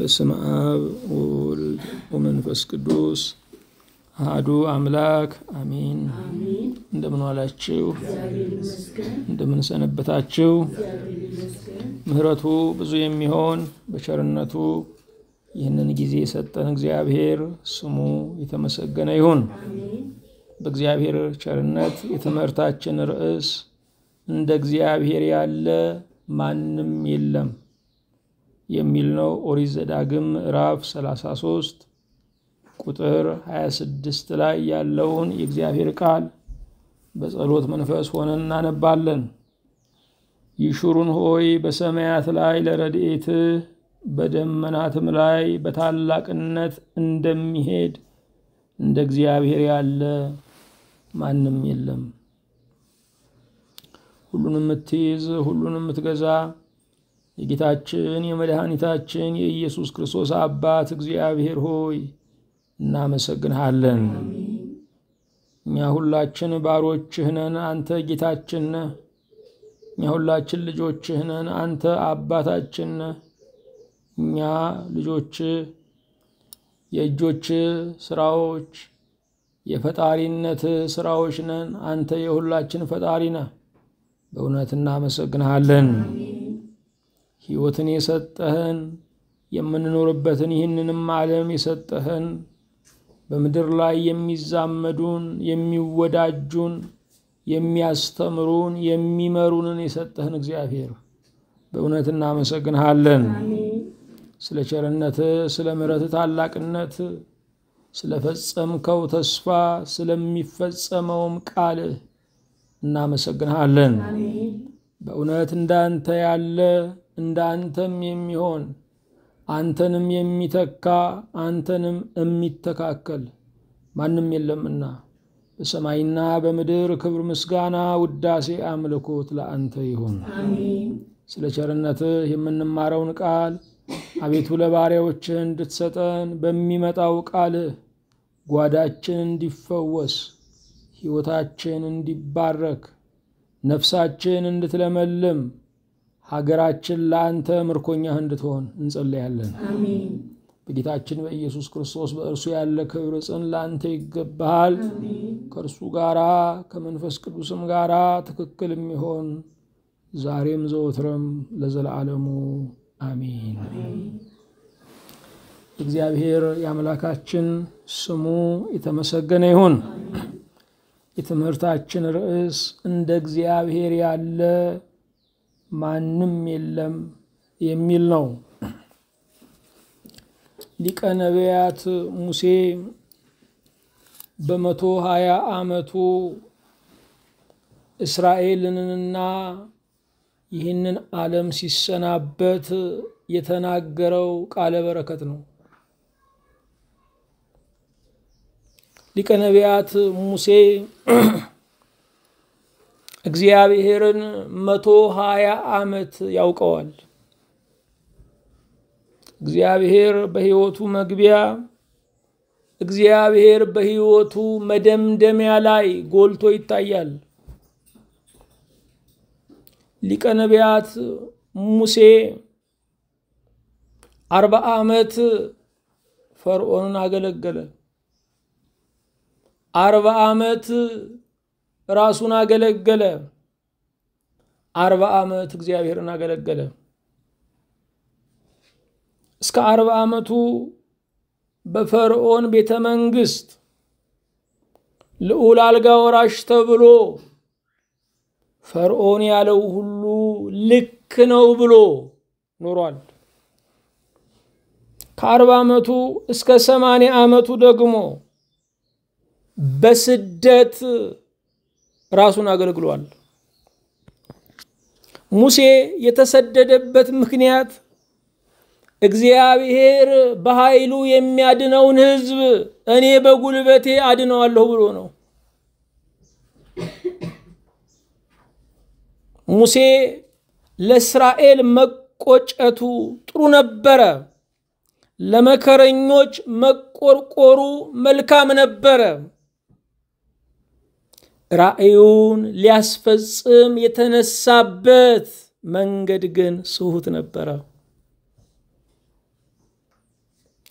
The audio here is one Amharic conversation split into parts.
በስመ አብ ወወልድ ወመንፈስ ቅዱስ አሐዱ አምላክ አሜን። እንደምን ዋላችሁ? እንደምን ሰነበታችሁ? ምሕረቱ ብዙ የሚሆን በቸርነቱ ይህንን ጊዜ የሰጠን እግዚአብሔር ስሙ የተመሰገነ ይሁን። በእግዚአብሔር ቸርነት የትምህርታችን ርዕስ እንደ እግዚአብሔር ያለ ማንም የለም የሚል ነው። ኦሪት ዘዳግም ምዕራፍ 33 ቁጥር 26 ላይ ያለውን የእግዚአብሔር ቃል በጸሎት መንፈስ ሆነን እናነባለን። ይሹሩን ሆይ በሰማያት ላይ ለረድኤትህ በደመናትም ላይ በታላቅነት እንደሚሄድ እንደ እግዚአብሔር ያለ ማንም የለም። ሁሉንም የምትይዝ ሁሉንም የምትገዛ የጌታችን የመድኃኒታችን የኢየሱስ ክርስቶስ አባት እግዚአብሔር ሆይ እናመሰግንሃለን። እኛ ሁላችን ባሮችህ ነን፣ አንተ ጌታችን ነህ። እኛ ሁላችን ልጆችህ ነን፣ አንተ አባታችን ነህ። እኛ ልጆች የእጆች ስራዎች የፈጣሪነት ስራዎች ነን፣ አንተ የሁላችን ፈጣሪ ነህ። በእውነት እናመሰግንሃለን። ሕይወትን የሰጠህን የምንኖርበትን ይህንንም ዓለም የሰጠህን በምድር ላይ የሚዛመዱን የሚወዳጁን የሚያስተምሩን የሚመሩንን የሰጠህን እግዚአብሔር በእውነት እናመሰግንሃለን። ስለ ቸርነትህ፣ ስለ ምሕረትህ ታላቅነት፣ ስለፈጸምከው ተስፋ፣ ስለሚፈጸመውም ቃልህ እናመሰግንሃለን። በእውነት እንዳንተ ያለ እንዳንተም የሚሆን አንተንም የሚተካ አንተንም የሚተካከል ማንም የለምና በሰማይና በምድር ክብር፣ ምስጋና፣ ውዳሴ፣ አምልኮት ለአንተ ይሁን። ስለ ቸርነትህ የምንማረውን ቃል አቤቱ ለባሪያዎችህ እንድትሰጠን በሚመጣው ቃልህ ጓዳችን እንዲፈወስ ሕይወታችን እንዲባረክ ነፍሳችን እንድትለመልም ሀገራችን ለአንተ ምርኮኛህ እንድትሆን እንጸለያለን። በጌታችን በኢየሱስ ክርስቶስ በእርሱ ያለ ክብር ጽን ለአንተ ይገባሃል። ከእርሱ ጋራ ከመንፈስ ቅዱስም ጋራ ትክክል የሚሆን ዛሬም ዘወትረም ለዘላለሙ አሜን። እግዚአብሔር የአምላካችን ስሙ የተመሰገነ ይሁን። የትምህርታችን ርዕስ እንደ እግዚአብሔር ያለ ማንም የለም የሚል ነው። ሊቀ ነቢያት ሙሴ በመቶ ሀያ ዓመቱ እስራኤልንና ይህንን ዓለም ሲሰናበት የተናገረው ቃለ በረከት ነው። ሊቀ ነቢያት ሙሴ እግዚአብሔርን መቶ ሀያ ዓመት ያውቀዋል። እግዚአብሔር በሕይወቱ መግቢያ፣ እግዚአብሔር በሕይወቱ መደምደሚያ ላይ ጎልቶ ይታያል። ሊቀ ነቢያት ሙሴ አርባ ዓመት ፈርዖንን አገለገለ። አርባ ዓመት ራሱን አገለገለ። አርባ ዓመት እግዚአብሔርን አገለገለ። እስከ አርባ ዓመቱ በፈርዖን ቤተ መንግስት ልዑል አልጋ ወራሽ ተብሎ ፈርዖን ያለው ሁሉ ልክ ነው ብሎ ኖሯል። ከአርባ ዓመቱ እስከ ሰማንያ ዓመቱ ደግሞ በስደት ራሱን አገልግሏል። ሙሴ የተሰደደበት ምክንያት እግዚአብሔር በኃይሉ የሚያድነውን ሕዝብ እኔ በጉልበቴ አድነዋለሁ ብሎ ነው። ሙሴ ለእስራኤል መቆጨቱ ጥሩ ነበረ። ለመከረኞች መቆርቆሩ መልካም ነበረ። ራእዩን ሊያስፈጽም የተነሳበት መንገድ ግን ስሁት ነበረ።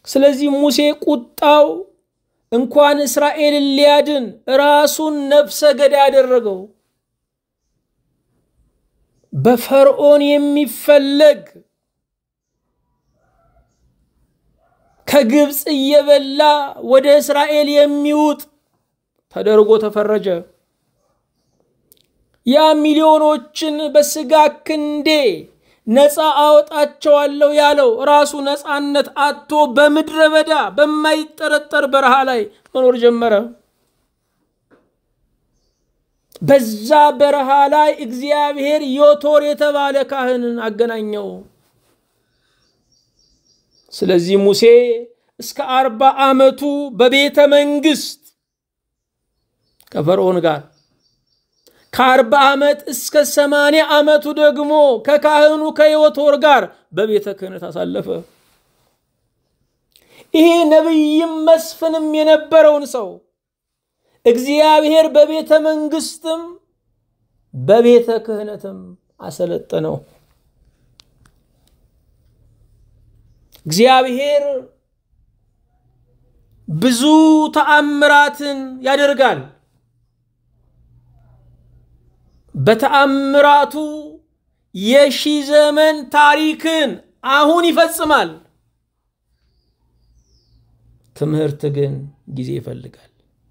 ስለዚህ ሙሴ ቁጣው እንኳን እስራኤልን ሊያድን ራሱን ነፍሰ ገዳይ ያደረገው በፈርዖን የሚፈለግ ከግብፅ እየበላ ወደ እስራኤል የሚውጥ ተደርጎ ተፈረጀ። ያ ሚሊዮኖችን በስጋ ክንዴ ነፃ አወጣቸዋለሁ ያለው ራሱ ነፃነት አጥቶ በምድረ በዳ በማይጠረጠር በረሃ ላይ መኖር ጀመረ። በዛ በረሃ ላይ እግዚአብሔር ዮቶር የተባለ ካህንን አገናኘው። ስለዚህ ሙሴ እስከ አርባ ዓመቱ በቤተ መንግስት ከፈርዖን ጋር ከአርባ ዓመት እስከ ሰማንያ ዓመቱ ደግሞ ከካህኑ ከዮቶር ጋር በቤተ ክህነት አሳለፈ። ይሄ ነቢይም መስፍንም የነበረውን ሰው እግዚአብሔር በቤተ መንግስትም በቤተ ክህነትም አሰለጠነው። እግዚአብሔር ብዙ ተአምራትን ያደርጋል። በተአምራቱ የሺ ዘመን ታሪክን አሁን ይፈጽማል። ትምህርት ግን ጊዜ ይፈልጋል።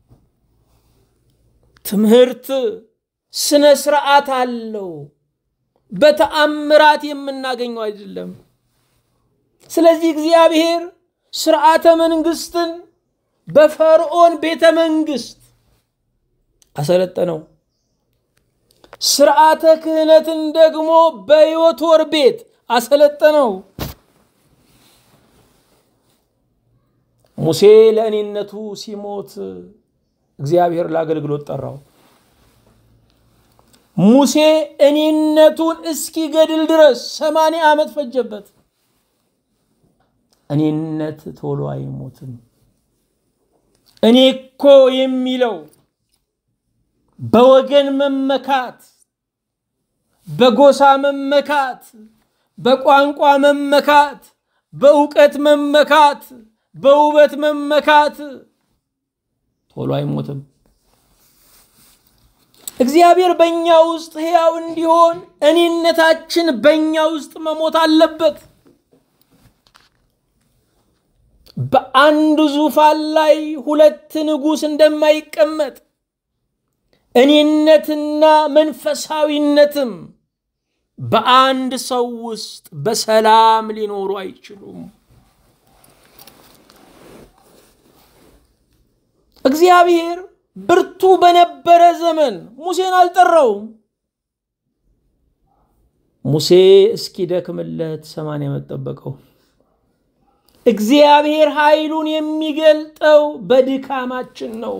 ትምህርት ስነ ስርዓት አለው። በተአምራት የምናገኘው አይደለም። ስለዚህ እግዚአብሔር ስርዓተ መንግስትን በፈርዖን ቤተ መንግስት አሰለጠነው። ስርዓተ ክህነትን ደግሞ በዮቶር ቤት አሰለጠነው። ሙሴ ለእኔነቱ ሲሞት እግዚአብሔር ለአገልግሎት ጠራው። ሙሴ እኔነቱን እስኪገድል ድረስ ሰማንያ ዓመት ፈጀበት። እኔነት ቶሎ አይሞትም። እኔ እኮ የሚለው በወገን መመካት፣ በጎሳ መመካት፣ በቋንቋ መመካት፣ በእውቀት መመካት፣ በውበት መመካት ቶሎ አይሞትም። እግዚአብሔር በእኛ ውስጥ ሕያው እንዲሆን እኔነታችን በእኛ ውስጥ መሞት አለበት። በአንድ ዙፋን ላይ ሁለት ንጉሥ እንደማይቀመጥ እኔነትና መንፈሳዊነትም በአንድ ሰው ውስጥ በሰላም ሊኖሩ አይችሉም። እግዚአብሔር ብርቱ በነበረ ዘመን ሙሴን አልጠራውም። ሙሴ እስኪደክምለት ሰማንያ ዓመት ጠበቀው። እግዚአብሔር ኃይሉን የሚገልጠው በድካማችን ነው።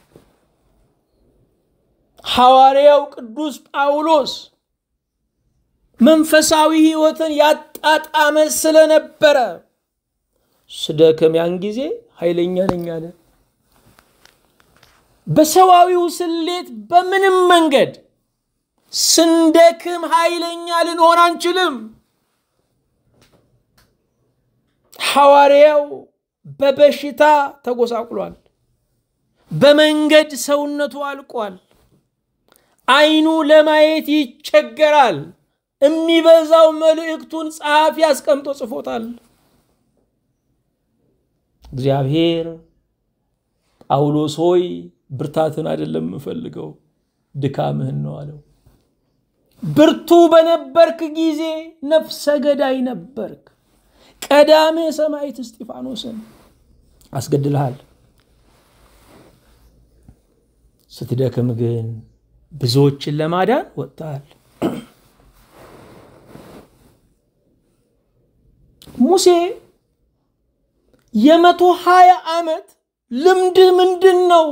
ሐዋርያው ቅዱስ ጳውሎስ መንፈሳዊ ሕይወትን ያጣጣመ ስለነበረ ስደክም ያን ጊዜ ኃይለኛ ነኝ አለ። በሰዋዊው ስሌት በምንም መንገድ ስንደክም ኃይለኛ ልንሆን አንችልም። ሐዋርያው በበሽታ ተጎሳቁሏል። በመንገድ ሰውነቱ አልቋል። ዓይኑ ለማየት ይቸገራል። የሚበዛው መልእክቱን ጸሐፊ አስቀምጦ ጽፎታል። እግዚአብሔር ጳውሎስ ሆይ ብርታትን አይደለም የምፈልገው ድካምህን ነው አለው። ብርቱ በነበርክ ጊዜ ነፍሰ ገዳይ ነበርክ። ቀዳሜ ሰማዕት እስጢፋኖስን አስገድልሃል። ስትደክም ግን ብዙዎችን ለማዳን ወጥተሃል። ሙሴ የመቶ ሀያ ዓመት ልምድህ ምንድን ነው?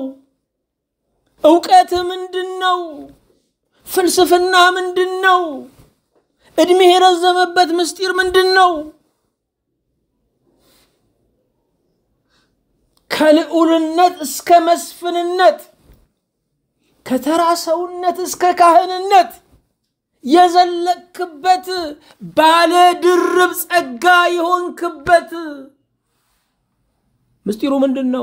እውቀትህ ምንድን ነው? ፍልስፍና ምንድን ነው? ዕድሜህ የረዘመበት ምስጢር ምንድን ነው? ከልዑልነት እስከ መስፍንነት ከተራ ሰውነት እስከ ካህንነት የዘለቅክበት ባለ ድርብ ጸጋ የሆንክበት ምስጢሩ ምንድን ነው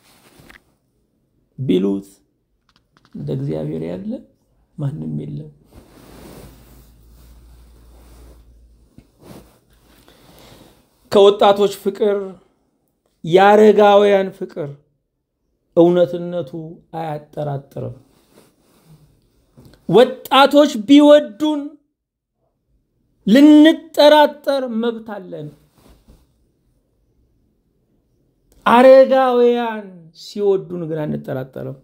ቢሉት እንደ እግዚአብሔር ያለ ማንም የለም። ከወጣቶች ፍቅር የአረጋውያን ፍቅር እውነትነቱ አያጠራጥርም። ወጣቶች ቢወዱን ልንጠራጠር መብት አለን። አረጋውያን ሲወዱን ግን አንጠራጠርም።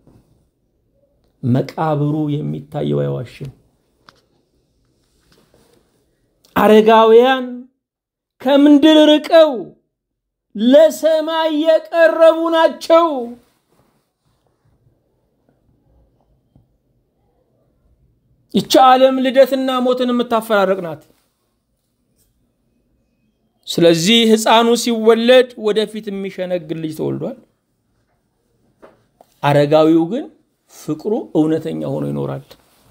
መቃብሩ የሚታየው አይዋሽም። አረጋውያን ከምድር ርቀው ለሰማይ የቀረቡ ናቸው። ይቺ ዓለም ልደትና ሞትን የምታፈራረቅ ናት። ስለዚህ ሕፃኑ ሲወለድ ወደፊት የሚሸነግል ልጅ ተወልዷል። አረጋዊው ግን ፍቅሩ እውነተኛ ሆኖ ይኖራል።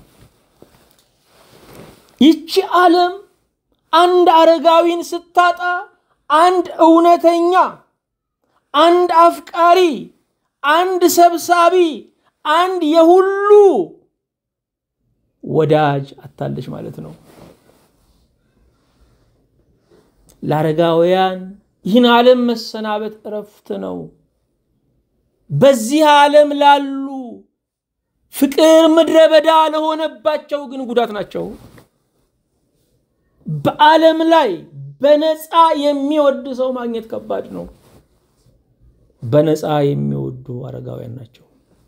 ይቺ ዓለም አንድ አረጋዊን ስታጣ አንድ እውነተኛ፣ አንድ አፍቃሪ፣ አንድ ሰብሳቢ፣ አንድ የሁሉ ወዳጅ አታለች ማለት ነው። ለአረጋውያን ይህን ዓለም መሰናበት እረፍት ነው። በዚህ ዓለም ላሉ ፍቅር ምድረ በዳ ለሆነባቸው ግን ጉዳት ናቸው። በዓለም ላይ በነፃ የሚወድ ሰው ማግኘት ከባድ ነው። በነፃ የሚወዱ አረጋውያን ናቸው።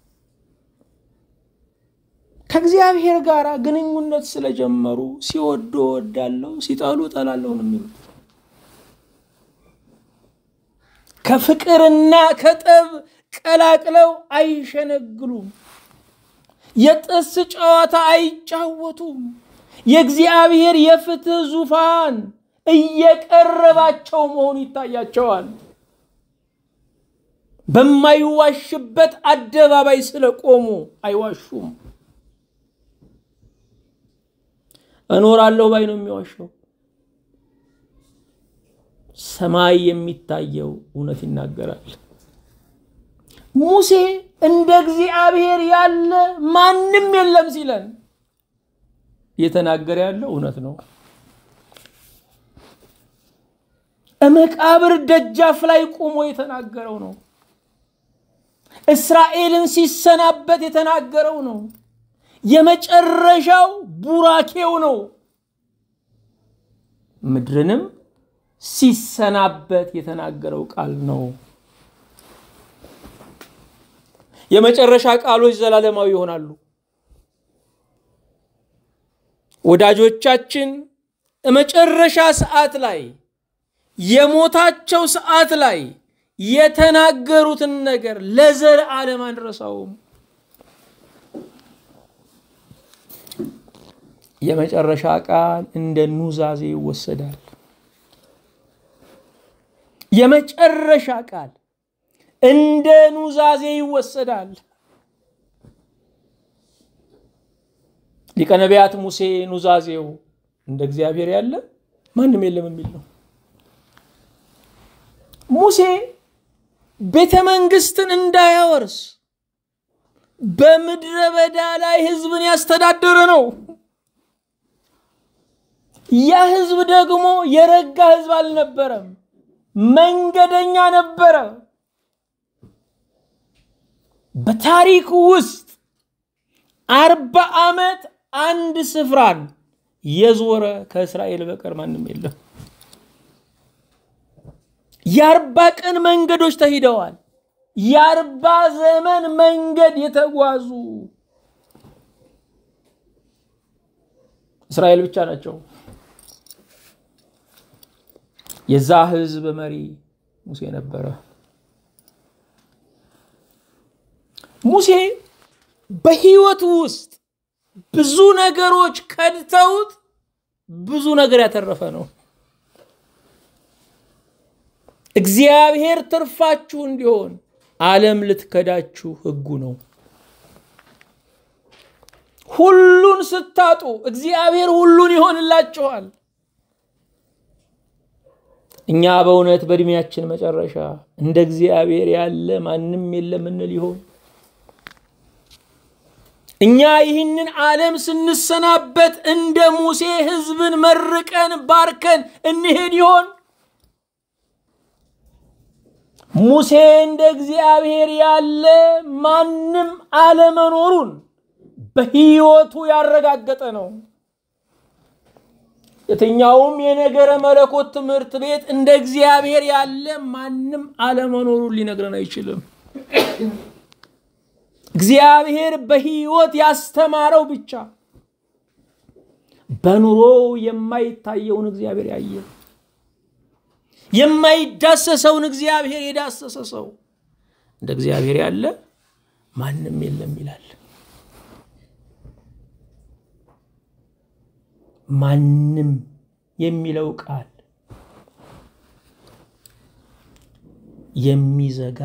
ከእግዚአብሔር ጋር ግንኙነት ስለጀመሩ ሲወዱ እወዳለሁ፣ ሲጠሉ እጠላለሁ ነው የሚሉት። ከፍቅርና ከጠብ ቀላቅለው አይሸነግሉም። የጥስ ጨዋታ አይጫወቱም። የእግዚአብሔር የፍትህ ዙፋን እየቀረባቸው መሆኑ ይታያቸዋል። በማይዋሽበት አደባባይ ስለቆሙ አይዋሹም። እኖራለሁ ባይ ነው የሚዋሸው። ሰማይ የሚታየው እውነት ይናገራል። ሙሴ እንደ እግዚአብሔር ያለ ማንም የለም ሲለን እየተናገረ ያለው እውነት ነው። መቃብር ደጃፍ ላይ ቆሞ የተናገረው ነው። እስራኤልን ሲሰናበት የተናገረው ነው። የመጨረሻው ቡራኬው ነው። ምድርንም ሲሰናበት የተናገረው ቃል ነው። የመጨረሻ ቃሎች ዘላለማዊ ይሆናሉ። ወዳጆቻችን መጨረሻ ሰዓት ላይ የሞታቸው ሰዓት ላይ የተናገሩትን ነገር ለዘለዓለም አንረሳውም። የመጨረሻ ቃል እንደ ኑዛዜ ይወሰዳል። የመጨረሻ ቃል እንደ ኑዛዜ ይወሰዳል። ሊቀ ነቢያት ሙሴ ኑዛዜው እንደ እግዚአብሔር ያለ ማንም የለም የሚል ነው። ሙሴ ቤተ መንግስትን እንዳያወርስ በምድረ በዳ ላይ ህዝብን ያስተዳደረ ነው። ያ ህዝብ ደግሞ የረጋ ህዝብ አልነበረም፣ መንገደኛ ነበረ። በታሪክ ውስጥ አርባ ዓመት አንድ ስፍራን የዞረ ከእስራኤል በቀር ማንም የለም። የአርባ ቀን መንገዶች ተሂደዋል። የአርባ ዘመን መንገድ የተጓዙ እስራኤል ብቻ ናቸው። የዛ ህዝብ መሪ ሙሴ ነበረ። ሙሴ በህይወቱ ውስጥ ብዙ ነገሮች ከድተውት ብዙ ነገር ያተረፈ ነው። እግዚአብሔር ትርፋችሁ እንዲሆን ዓለም ልትከዳችሁ ህጉ ነው። ሁሉን ስታጡ እግዚአብሔር ሁሉን ይሆንላችኋል። እኛ በእውነት በእድሜያችን መጨረሻ እንደ እግዚአብሔር ያለ ማንም የለም እንል ይሆን? እኛ ይህንን ዓለም ስንሰናበት እንደ ሙሴ ሕዝብን መርቀን ባርከን እንሄድ ይሆን? ሙሴ እንደ እግዚአብሔር ያለ ማንም አለመኖሩን በሕይወቱ ያረጋገጠ ነው። የትኛውም የነገረ መለኮት ትምህርት ቤት እንደ እግዚአብሔር ያለ ማንም አለመኖሩን ሊነግረን አይችልም። እግዚአብሔር በሕይወት ያስተማረው ብቻ በኑሮው የማይታየውን እግዚአብሔር ያየ የማይዳሰሰውን እግዚአብሔር የዳሰሰ ሰው እንደ እግዚአብሔር ያለ ማንም የለም ይላል። ማንም የሚለው ቃል የሚዘጋ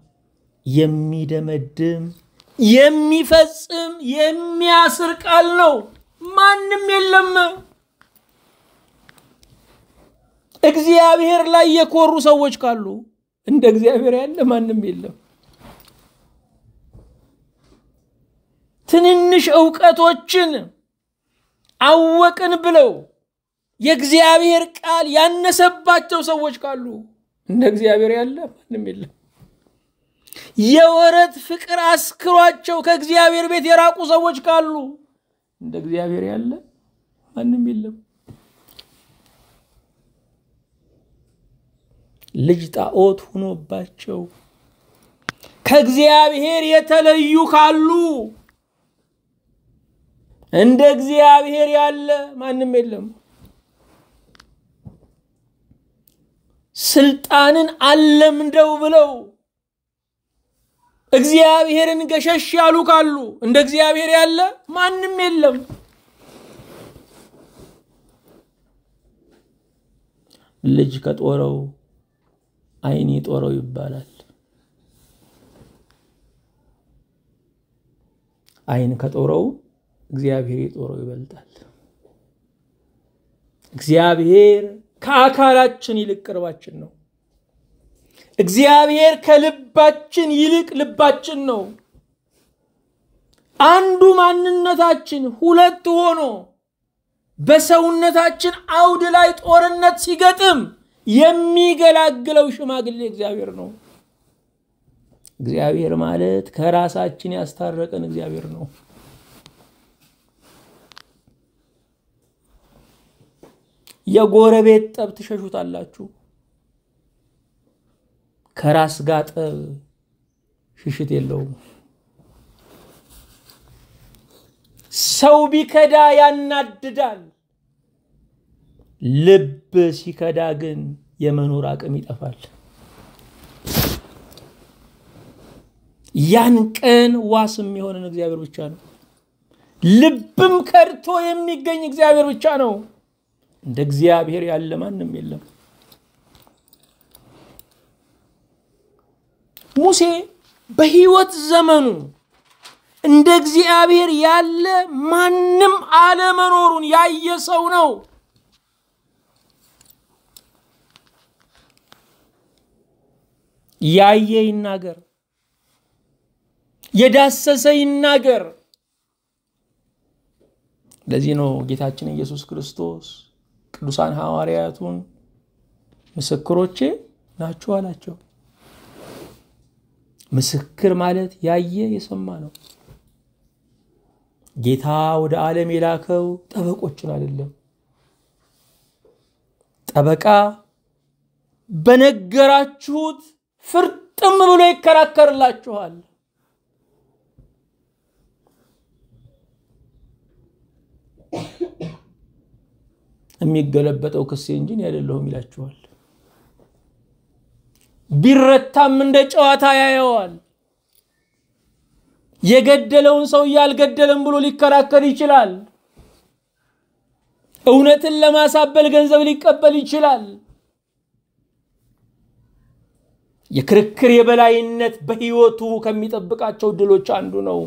የሚደመድም የሚፈጽም የሚያስር ቃል ነው። ማንም የለም። እግዚአብሔር ላይ የኮሩ ሰዎች ካሉ እንደ እግዚአብሔር ያለ ማንም የለም። ትንንሽ እውቀቶችን አወቅን ብለው የእግዚአብሔር ቃል ያነሰባቸው ሰዎች ካሉ እንደ እግዚአብሔር ያለ ማንም የለም። የወረት ፍቅር አስክሯቸው ከእግዚአብሔር ቤት የራቁ ሰዎች ካሉ እንደ እግዚአብሔር ያለ ማንም የለም። ልጅ ጣዖት ሆኖባቸው ከእግዚአብሔር የተለዩ ካሉ እንደ እግዚአብሔር ያለ ማንም የለም። ስልጣንን አለምደው ብለው እግዚአብሔርን ገሸሽ ያሉ ካሉ እንደ እግዚአብሔር ያለ ማንም የለም። ልጅ ከጦረው ዓይን ጦረው ይባላል። ዓይን ከጦረው እግዚአብሔር የጦረው ይበልጣል። እግዚአብሔር ከአካላችን ይልቅ ቅርባችን ነው። እግዚአብሔር ከልባችን ይልቅ ልባችን ነው። አንዱ ማንነታችን ሁለት ሆኖ በሰውነታችን አውድ ላይ ጦርነት ሲገጥም የሚገላግለው ሽማግሌ እግዚአብሔር ነው። እግዚአብሔር ማለት ከራሳችን ያስታረቀን እግዚአብሔር ነው። የጎረቤት ጠብ ትሸሹታላችሁ። ከራስ ጋር ጠብ ሽሽት የለውም። ሰው ቢከዳ ያናድዳል። ልብ ሲከዳ ግን የመኖር አቅም ይጠፋል። ያን ቀን ዋስ የሚሆንን እግዚአብሔር ብቻ ነው። ልብም ከድቶ የሚገኝ እግዚአብሔር ብቻ ነው። እንደ እግዚአብሔር ያለ ማንም የለም። ሙሴ በሕይወት ዘመኑ እንደ እግዚአብሔር ያለ ማንም አለመኖሩን ያየ ሰው ነው። ያየ ይናገር፣ የዳሰሰ ይናገር። ለዚህ ነው ጌታችን ኢየሱስ ክርስቶስ ቅዱሳን ሐዋርያቱን ምስክሮቼ ናችሁ አላቸው። ምስክር ማለት ያየ የሰማ ነው። ጌታ ወደ ዓለም የላከው ጠበቆችን አይደለም። ጠበቃ በነገራችሁት ፍርጥም ብሎ ይከራከርላችኋል። የሚገለበጠው ክሴ እንጂ እኔ አይደለሁም ይላችኋል። ቢረታም እንደ ጨዋታ ያየዋል። የገደለውን ሰውዬ አልገደለም ብሎ ሊከራከር ይችላል። እውነትን ለማሳበል ገንዘብ ሊቀበል ይችላል። የክርክር የበላይነት በሕይወቱ ከሚጠብቃቸው ድሎች አንዱ ነው።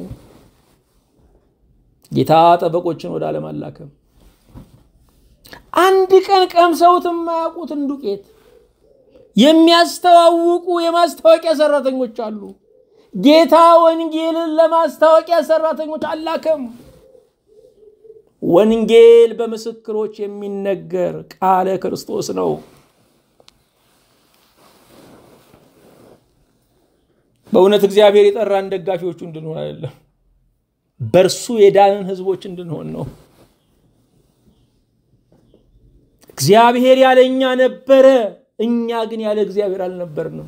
ጌታ ጠበቆችን ወደ ዓለም አላከም። አንድ ቀን ቀምሰውት የማያውቁትን ዱቄት የሚያስተዋውቁ የማስታወቂያ ሰራተኞች አሉ። ጌታ ወንጌልን ለማስታወቂያ ሰራተኞች አላከም። ወንጌል በምስክሮች የሚነገር ቃለ ክርስቶስ ነው። በእውነት እግዚአብሔር የጠራን ደጋፊዎቹ እንድንሆን አይደለም፣ በእርሱ የዳንን ህዝቦች እንድንሆን ነው። እግዚአብሔር ያለ እኛ ነበረ፣ እኛ ግን ያለ እግዚአብሔር አልነበርንም።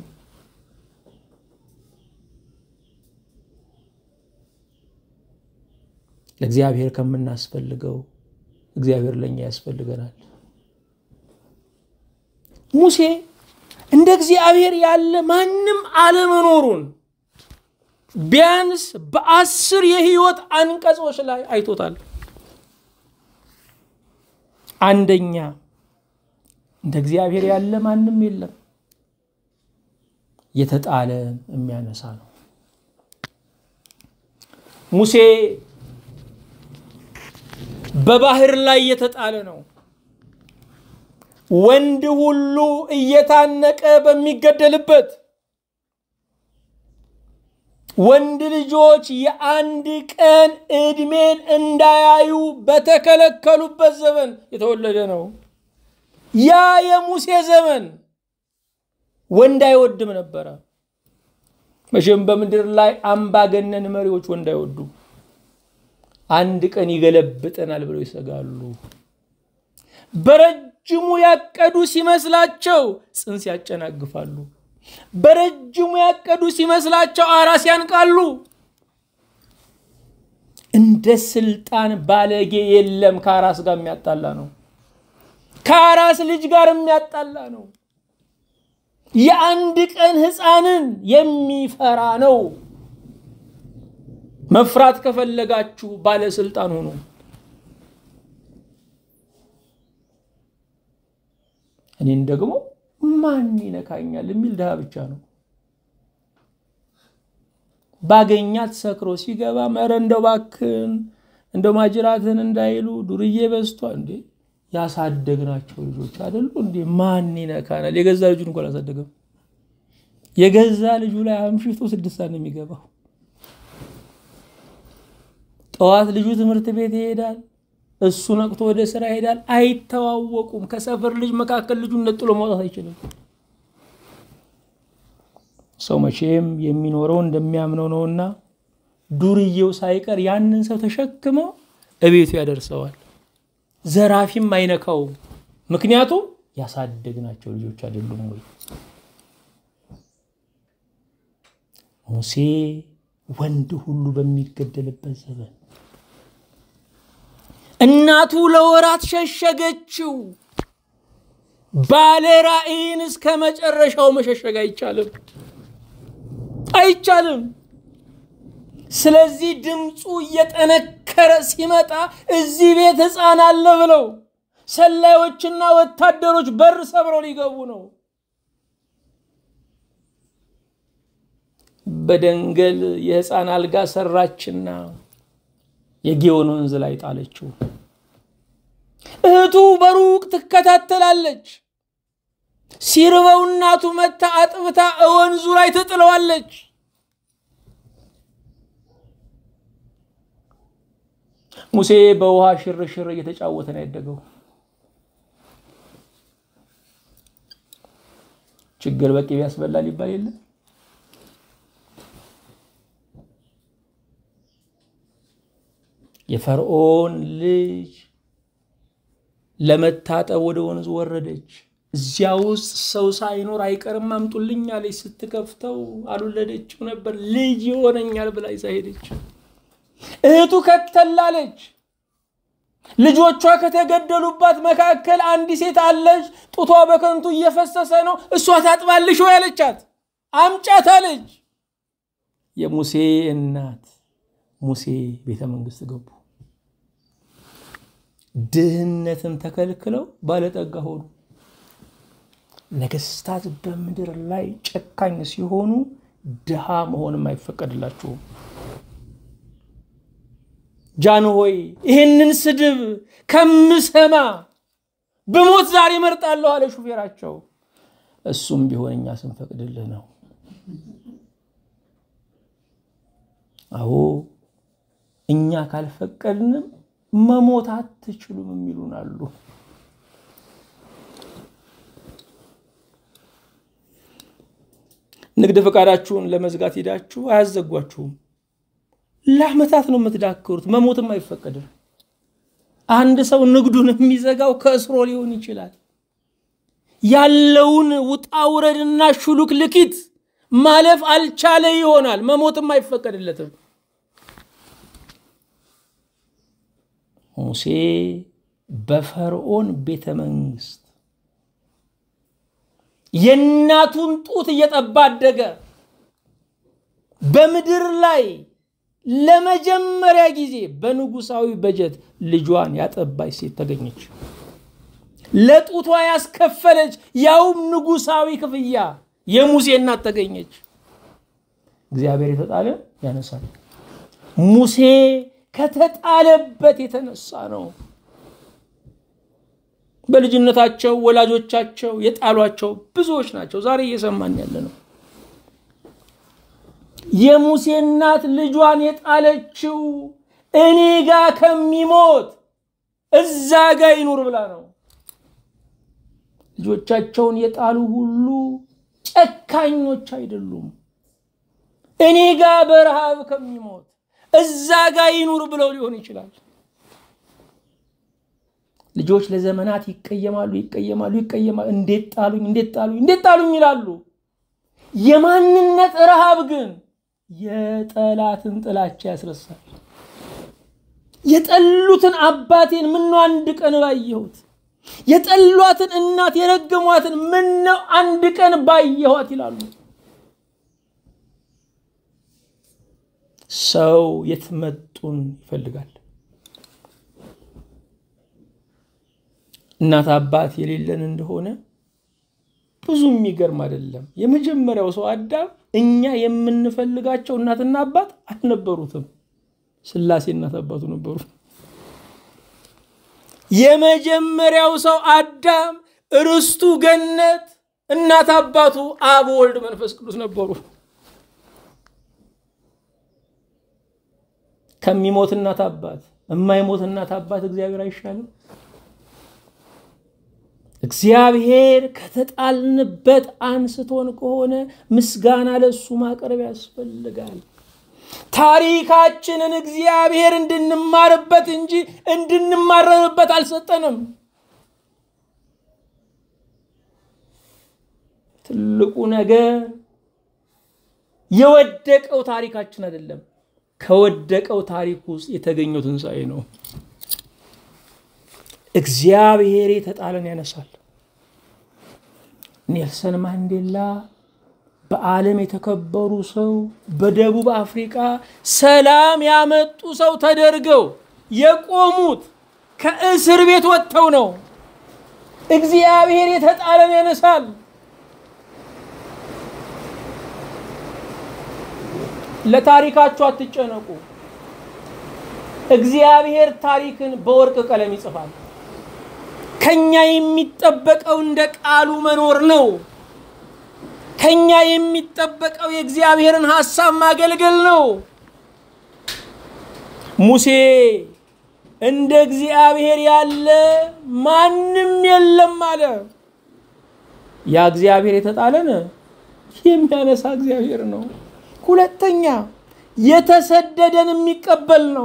ለእግዚአብሔር ከምናስፈልገው እግዚአብሔር ለእኛ ያስፈልገናል። ሙሴ እንደ እግዚአብሔር ያለ ማንም አለመኖሩን ቢያንስ በአስር የህይወት አንቀጾች ላይ አይቶታል። አንደኛ እንደ እግዚአብሔር ያለ ማንም የለም፣ የተጣለ የሚያነሳ ነው። ሙሴ በባህር ላይ የተጣለ ነው። ወንድ ሁሉ እየታነቀ በሚገደልበት ወንድ ልጆች የአንድ ቀን ዕድሜን እንዳያዩ በተከለከሉበት ዘመን የተወለደ ነው። ያ የሙሴ ዘመን ወንድ አይወድም ነበረ። መቼም በምድር ላይ አምባገነን መሪዎች ወንድ አይወዱም። አንድ ቀን ይገለብጠናል ብለው ይሰጋሉ። በረጅሙ ያቀዱ ሲመስላቸው ጽንስ ያጨናግፋሉ። በረጅሙ ያቀዱ ሲመስላቸው አራስ ያንቃሉ። እንደ ስልጣን ባለጌ የለም። ከአራስ ጋር የሚያጣላ ነው። ከአራስ ልጅ ጋር የሚያጣላ ነው። የአንድ ቀን ሕፃንን የሚፈራ ነው። መፍራት ከፈለጋችሁ ባለስልጣን ሆኑ። እኔን ደግሞ ማን ይነካኛል የሚል ድሃ ብቻ ነው። ባገኛት ሰክሮ ሲገባ መረ እንደው ባክን እንደው ማጅራትን እንዳይሉ ዱርዬ በዝቷ እንዴ ያሳደግናቸው ልጆች አይደሉ እንዴ? ማን ይነካናል? የገዛ ልጁን እንኳን አላሳደገም። የገዛ ልጁ ላይ አምሽቶ ስድስት ሰዓት ነው የሚገባው። ጠዋት ልጁ ትምህርት ቤት ይሄዳል፣ እሱ ነቅቶ ወደ ስራ ይሄዳል። አይተዋወቁም። ከሰፈር ልጅ መካከል ልጁን ነጥሎ ማውጣት አይችልም። ሰው መቼም የሚኖረው እንደሚያምነው ነውና ዱርዬው ሳይቀር ያንን ሰው ተሸክመው እቤቱ ያደርሰዋል። ዘራፊም አይነካውም። ምክንያቱም ያሳደግናቸው ልጆች አይደሉም ወይ? ሙሴ ወንድ ሁሉ በሚገደልበት ዘመን እናቱ ለወራት ሸሸገችው። ባለ ራእይን እስከ መጨረሻው መሸሸግ አይቻልም አይቻልም። ስለዚህ ድምፁ እየጠነከረ ሲመጣ እዚህ ቤት ሕፃን አለ ብለው ሰላዮችና ወታደሮች በር ሰብረው ሊገቡ ነው። በደንገል የሕፃን አልጋ ሰራችና የጌዮን ወንዝ ላይ ጣለችው። እህቱ በሩቅ ትከታተላለች። ሲርበው እናቱ መታ አጥብታ ወንዙ ላይ ትጥለዋለች። ሙሴ በውሃ ሽርሽር እየተጫወተ ነው ያደገው። ችግር በቅቤ ያስበላል ይባል የለ የፈርዖን ልጅ ለመታጠብ ወደ ወንዝ ወረደች። እዚያ ውስጥ ሰው ሳይኖር አይቀርም አምጡልኝ አለች። ስትከፍተው አልወለደችው ነበር። ልጅ ይሆነኛል ብላ ይዛ ሄደች። እህቱ ከተላለች። ልጆቿ ከተገደሉባት መካከል አንዲት ሴት አለች። ጡቷ በከንቱ እየፈሰሰ ነው። እሷ ታጥባልሽ ወይ አለቻት። አምጫት አለች። የሙሴ እናት ሙሴ ቤተ መንግስት ገቡ። ድህነትን ተከልክለው ባለጠጋ ሆኑ። ነገስታት በምድር ላይ ጨካኝ ሲሆኑ ድሃ መሆንም አይፈቀድላችሁም። ጃን ሆይ ይህንን ስድብ ከምሰማ ብሞት ዛሬ እመርጣለሁ አለ ሹፌራቸው። እሱም ቢሆን እኛ ስንፈቅድልህ ነው። አዎ እኛ ካልፈቀድንም መሞት አትችሉም የሚሉን አሉ። ንግድ ፈቃዳችሁን ለመዝጋት ሄዳችሁ አያዘጓችሁም። ለዓመታት ነው የምትዳክሩት። መሞትም አይፈቀድም። አንድ ሰው ንግዱን የሚዘጋው ከእስሮ ሊሆን ይችላል። ያለውን ውጣ ውረድና ሹሉክ ልኪት ማለፍ አልቻለ ይሆናል። መሞትም አይፈቀድለትም። ሙሴ በፈርዖን ቤተ መንግስት የእናቱን ጡት እየጠባ አደገ። በምድር ላይ ለመጀመሪያ ጊዜ በንጉሳዊ በጀት ልጇን ያጠባች ሴት ተገኘች። ለጡቷ ያስከፈለች ያውም ንጉሳዊ ክፍያ የሙሴ እናት ተገኘች። እግዚአብሔር የተጣለ ያነሳል። ሙሴ ከተጣለበት የተነሳ ነው። በልጅነታቸው ወላጆቻቸው የጣሏቸው ብዙዎች ናቸው። ዛሬ እየሰማን ያለ ነው። የሙሴ እናት ልጇን የጣለችው እኔ ጋ ከሚሞት እዛ ጋ ይኑር ብላ ነው። ልጆቻቸውን የጣሉ ሁሉ ጨካኞች አይደሉም። እኔ ጋ በረሃብ ከሚሞት እዛ ጋ ይኑር ብለው ሊሆን ይችላል። ልጆች ለዘመናት ይቀየማሉ፣ ይቀየማሉ፣ ይቀየማሉ። እንዴት ጣሉኝ፣ እንዴት ጣሉኝ፣ እንዴት ጣሉኝ ይላሉ። የማንነት ረሃብ ግን የጠላትን ጥላቻ ያስረሳል። የጠሉትን አባቴን ምነው አንድ ቀን ባየሁት፣ የጠሏትን እናት የረገሟትን ምነው አንድ ቀን ባየኋት ይላሉ። ሰው የትመጡን ይፈልጋል። እናት አባት የሌለን እንደሆነ ብዙ የሚገርም አይደለም። የመጀመሪያው ሰው አዳም እኛ የምንፈልጋቸው እናትና አባት አልነበሩትም። ሥላሴ እናት አባቱ ነበሩ። የመጀመሪያው ሰው አዳም ርስቱ ገነት፣ እናት አባቱ አብ፣ ወልድ፣ መንፈስ ቅዱስ ነበሩ። ከሚሞት እናት አባት የማይሞት እናት አባት እግዚአብሔር አይሻልም? እግዚአብሔር ከተጣልንበት አንስቶን ከሆነ ምስጋና ለሱ ማቅረብ ያስፈልጋል። ታሪካችንን እግዚአብሔር እንድንማርበት እንጂ እንድንማረርበት አልሰጠንም። ትልቁ ነገር የወደቀው ታሪካችን አይደለም፣ ከወደቀው ታሪክ ውስጥ የተገኘው ትንሣኤ ነው። እግዚአብሔር የተጣለን ያነሳል። ኔልሰን ማንዴላ በዓለም የተከበሩ ሰው፣ በደቡብ አፍሪካ ሰላም ያመጡ ሰው ተደርገው የቆሙት ከእስር ቤት ወጥተው ነው። እግዚአብሔር የተጣለን ያነሳል። ለታሪካችሁ አትጨነቁ። እግዚአብሔር ታሪክን በወርቅ ቀለም ይጽፋል። ከኛ የሚጠበቀው እንደ ቃሉ መኖር ነው። ከኛ የሚጠበቀው የእግዚአብሔርን ሐሳብ ማገልገል ነው። ሙሴ እንደ እግዚአብሔር ያለ ማንም የለም አለ። ያ እግዚአብሔር የተጣለን የሚያነሳ እግዚአብሔር ነው። ሁለተኛ የተሰደደን የሚቀበል ነው።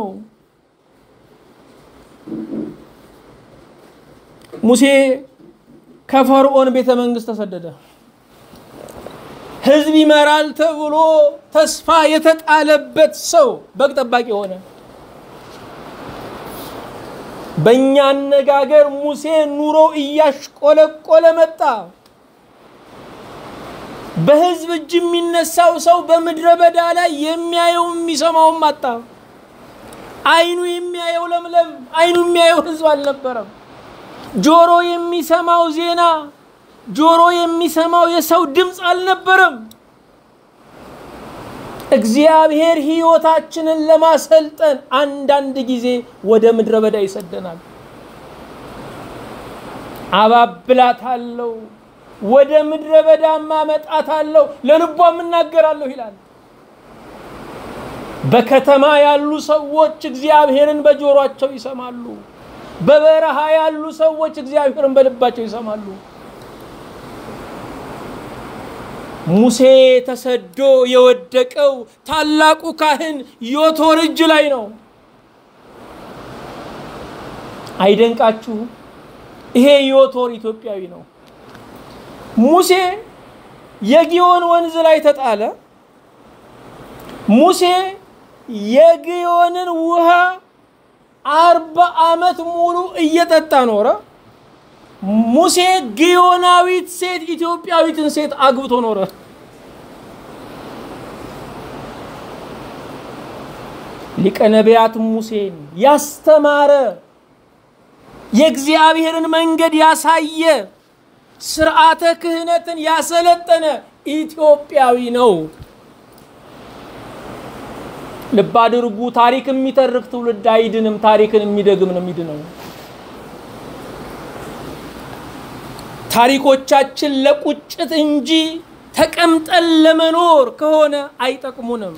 ሙሴ ከፈርዖን ቤተ መንግስት ተሰደደ። ሕዝብ ይመራል ተብሎ ተስፋ የተጣለበት ሰው በግ ጠባቂ ሆነ። በእኛ አነጋገር ሙሴ ኑሮ እያሽቆለቆለ መጣ። በሕዝብ እጅ የሚነሳው ሰው በምድረ በዳ ላይ የሚያየው የሚሰማውም አጣ። አይኑ የሚያየው ለምለም፣ አይኑ የሚያየው ሕዝብ አልነበረም። ጆሮ የሚሰማው ዜና፣ ጆሮ የሚሰማው የሰው ድምፅ አልነበረም። እግዚአብሔር ሕይወታችንን ለማሰልጠን አንዳንድ ጊዜ ወደ ምድረ በዳ ይሰደናል። አባብላታለሁ፣ ወደ ምድረ በዳማ አመጣታለሁ ለልቧም እናገራለሁ ይላል። በከተማ ያሉ ሰዎች እግዚአብሔርን በጆሯቸው ይሰማሉ። በበረሃ ያሉ ሰዎች እግዚአብሔርን በልባቸው ይሰማሉ። ሙሴ ተሰዶ የወደቀው ታላቁ ካህን ዮቶር እጅ ላይ ነው። አይደንቃችሁም? ይሄ ዮቶር ኢትዮጵያዊ ነው። ሙሴ የጊዮን ወንዝ ላይ ተጣለ። ሙሴ የጊዮንን ውሃ አርባ ዓመት ሙሉ እየጠጣ ኖረ። ሙሴ ግዮናዊት ሴት ኢትዮጵያዊትን ሴት አግብቶ ኖረ። ሊቀ ነቢያት ሙሴን ያስተማረ የእግዚአብሔርን መንገድ ያሳየ ስርዓተ ክህነትን ያሰለጠነ ኢትዮጵያዊ ነው። ልብ አድርጉ። ታሪክ የሚተርክ ትውልድ አይድንም። ታሪክን የሚደግም ነው የሚድነው። ታሪኮቻችን ለቁጭት እንጂ ተቀምጠን ለመኖር ከሆነ አይጠቅሙንም።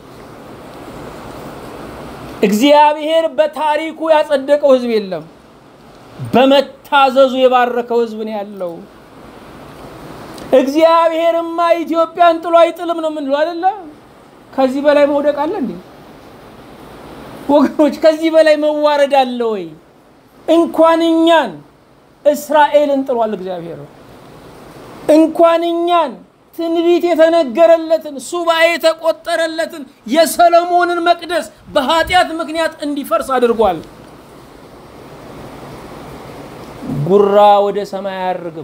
እግዚአብሔር በታሪኩ ያጸደቀው ሕዝብ የለም። በመታዘዙ የባረከው ሕዝብ ነው ያለው። እግዚአብሔርማ ኢትዮጵያን ጥሎ አይጥልም ነው የምንለው አይደለ? ከዚህ በላይ መውደቅ አለ እንዴ ወገኖች? ከዚህ በላይ መዋረድ አለ ወይ? እንኳን እኛን እስራኤልን ጥሏል እግዚአብሔር። እንኳን እኛን ትንቢት የተነገረለትን ሱባኤ የተቆጠረለትን የሰለሞንን መቅደስ በኃጢአት ምክንያት እንዲፈርስ አድርጓል። ጉራ ወደ ሰማይ አያርግም።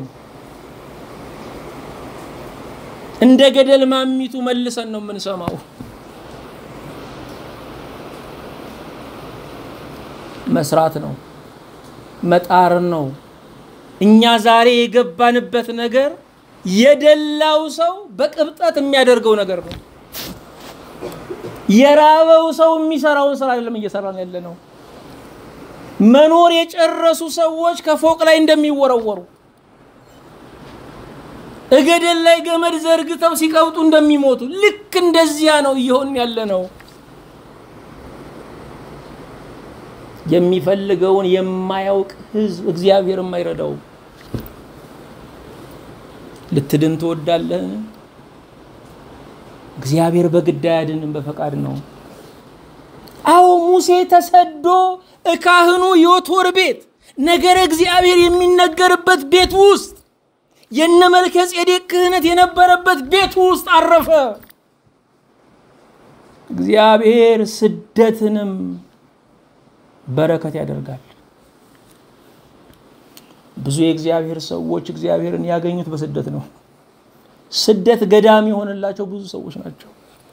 እንደ ገደል ማሚቱ መልሰን ነው የምንሰማው። መስራት ነው፣ መጣር ነው። እኛ ዛሬ የገባንበት ነገር የደላው ሰው በቅብጠት የሚያደርገው ነገር ነው። የራበው ሰው የሚሰራውን ስራ አይደለም እየሰራን ያለ ነው። መኖር የጨረሱ ሰዎች ከፎቅ ላይ እንደሚወረወሩ እገደል ላይ ገመድ ዘርግተው ሲቀብጡ እንደሚሞቱ ልክ እንደዚያ ነው እየሆን ያለ ነው። የሚፈልገውን የማያውቅ ሕዝብ እግዚአብሔር የማይረዳውም። ልትድን ትወዳለህ? እግዚአብሔር በግድ አያድንም፣ በፈቃድ ነው። አዎ ሙሴ ተሰዶ እካህኑ ዮቶር ቤት ነገረ እግዚአብሔር የሚነገርበት ቤት ውስጥ የነ መልከ ጼዴቅ ክህነት የነበረበት ቤት ውስጥ አረፈ። እግዚአብሔር ስደትንም በረከት ያደርጋል። ብዙ የእግዚአብሔር ሰዎች እግዚአብሔርን ያገኙት በስደት ነው። ስደት ገዳም የሆነላቸው ብዙ ሰዎች ናቸው።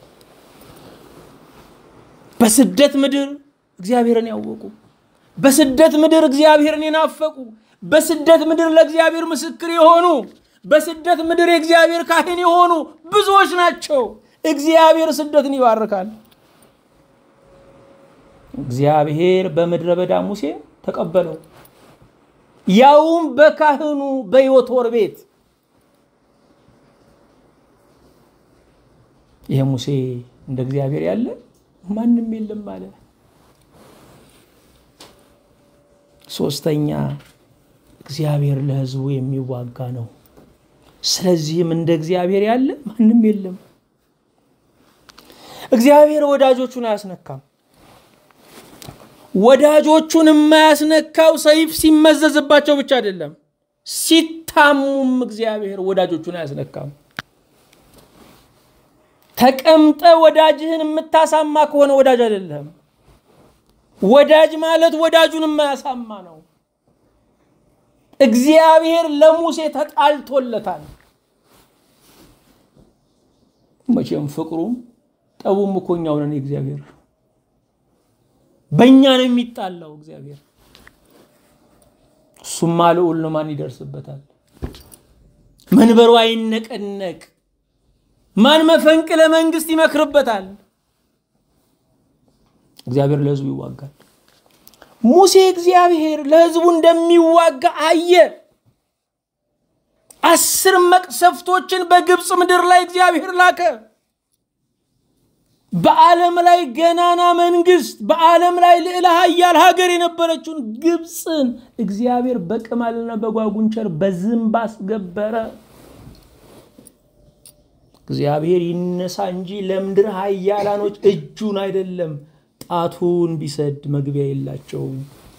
በስደት ምድር እግዚአብሔርን ያወቁ፣ በስደት ምድር እግዚአብሔርን የናፈቁ፣ በስደት ምድር ለእግዚአብሔር ምስክር የሆኑ፣ በስደት ምድር የእግዚአብሔር ካህን የሆኑ ብዙዎች ናቸው። እግዚአብሔር ስደትን ይባርካል። እግዚአብሔር በምድረ በዳ ሙሴ ተቀበለው፣ ያውም በካህኑ በዮቶር ቤት። ይሄ ሙሴ እንደ እግዚአብሔር ያለ ማንም የለም አለ። ሶስተኛ እግዚአብሔር ለሕዝቡ የሚዋጋ ነው። ስለዚህም እንደ እግዚአብሔር ያለ ማንም የለም። እግዚአብሔር ወዳጆቹን አያስነካም። ወዳጆቹን የማያስነካው ሰይፍ ሲመዘዝባቸው ብቻ አይደለም፣ ሲታሙም እግዚአብሔር ወዳጆቹን አያስነካም። ተቀምጠ ወዳጅህን የምታሳማ ከሆነ ወዳጅ አይደለም። ወዳጅ ማለት ወዳጁን የማያሳማ ነው። እግዚአብሔር ለሙሴ ተጣልቶለታል። መቼም ፍቅሩም ጠቡም እኮ እኛው ነን። እግዚአብሔር በእኛ ነው የሚጣላው። እግዚአብሔር እሱማ ልዑል ነው፣ ማን ይደርስበታል? መንበሩ አይነቀነቅ ማን መፈንቅለ መንግስት ይመክርበታል? እግዚአብሔር ለሕዝቡ ይዋጋል። ሙሴ እግዚአብሔር ለሕዝቡ እንደሚዋጋ አየ። አስር መቅሰፍቶችን በግብፅ ምድር ላይ እግዚአብሔር ላከ። በዓለም ላይ ገናና መንግስት፣ በዓለም ላይ ልዕለ ኃያል ሀገር የነበረችውን ግብፅን እግዚአብሔር በቅማልና በጓጉንቸር በዝንብ አስገበረ። እግዚአብሔር ይነሳ እንጂ ለምድር ኃያላኖች እጁን አይደለም ጣቱን ቢሰድ መግቢያ የላቸውም።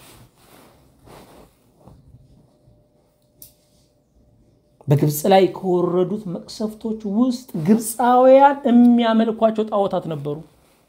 በግብፅ ላይ ከወረዱት መቅሰፍቶች ውስጥ ግብፃውያን የሚያመልኳቸው ጣዖታት ነበሩ።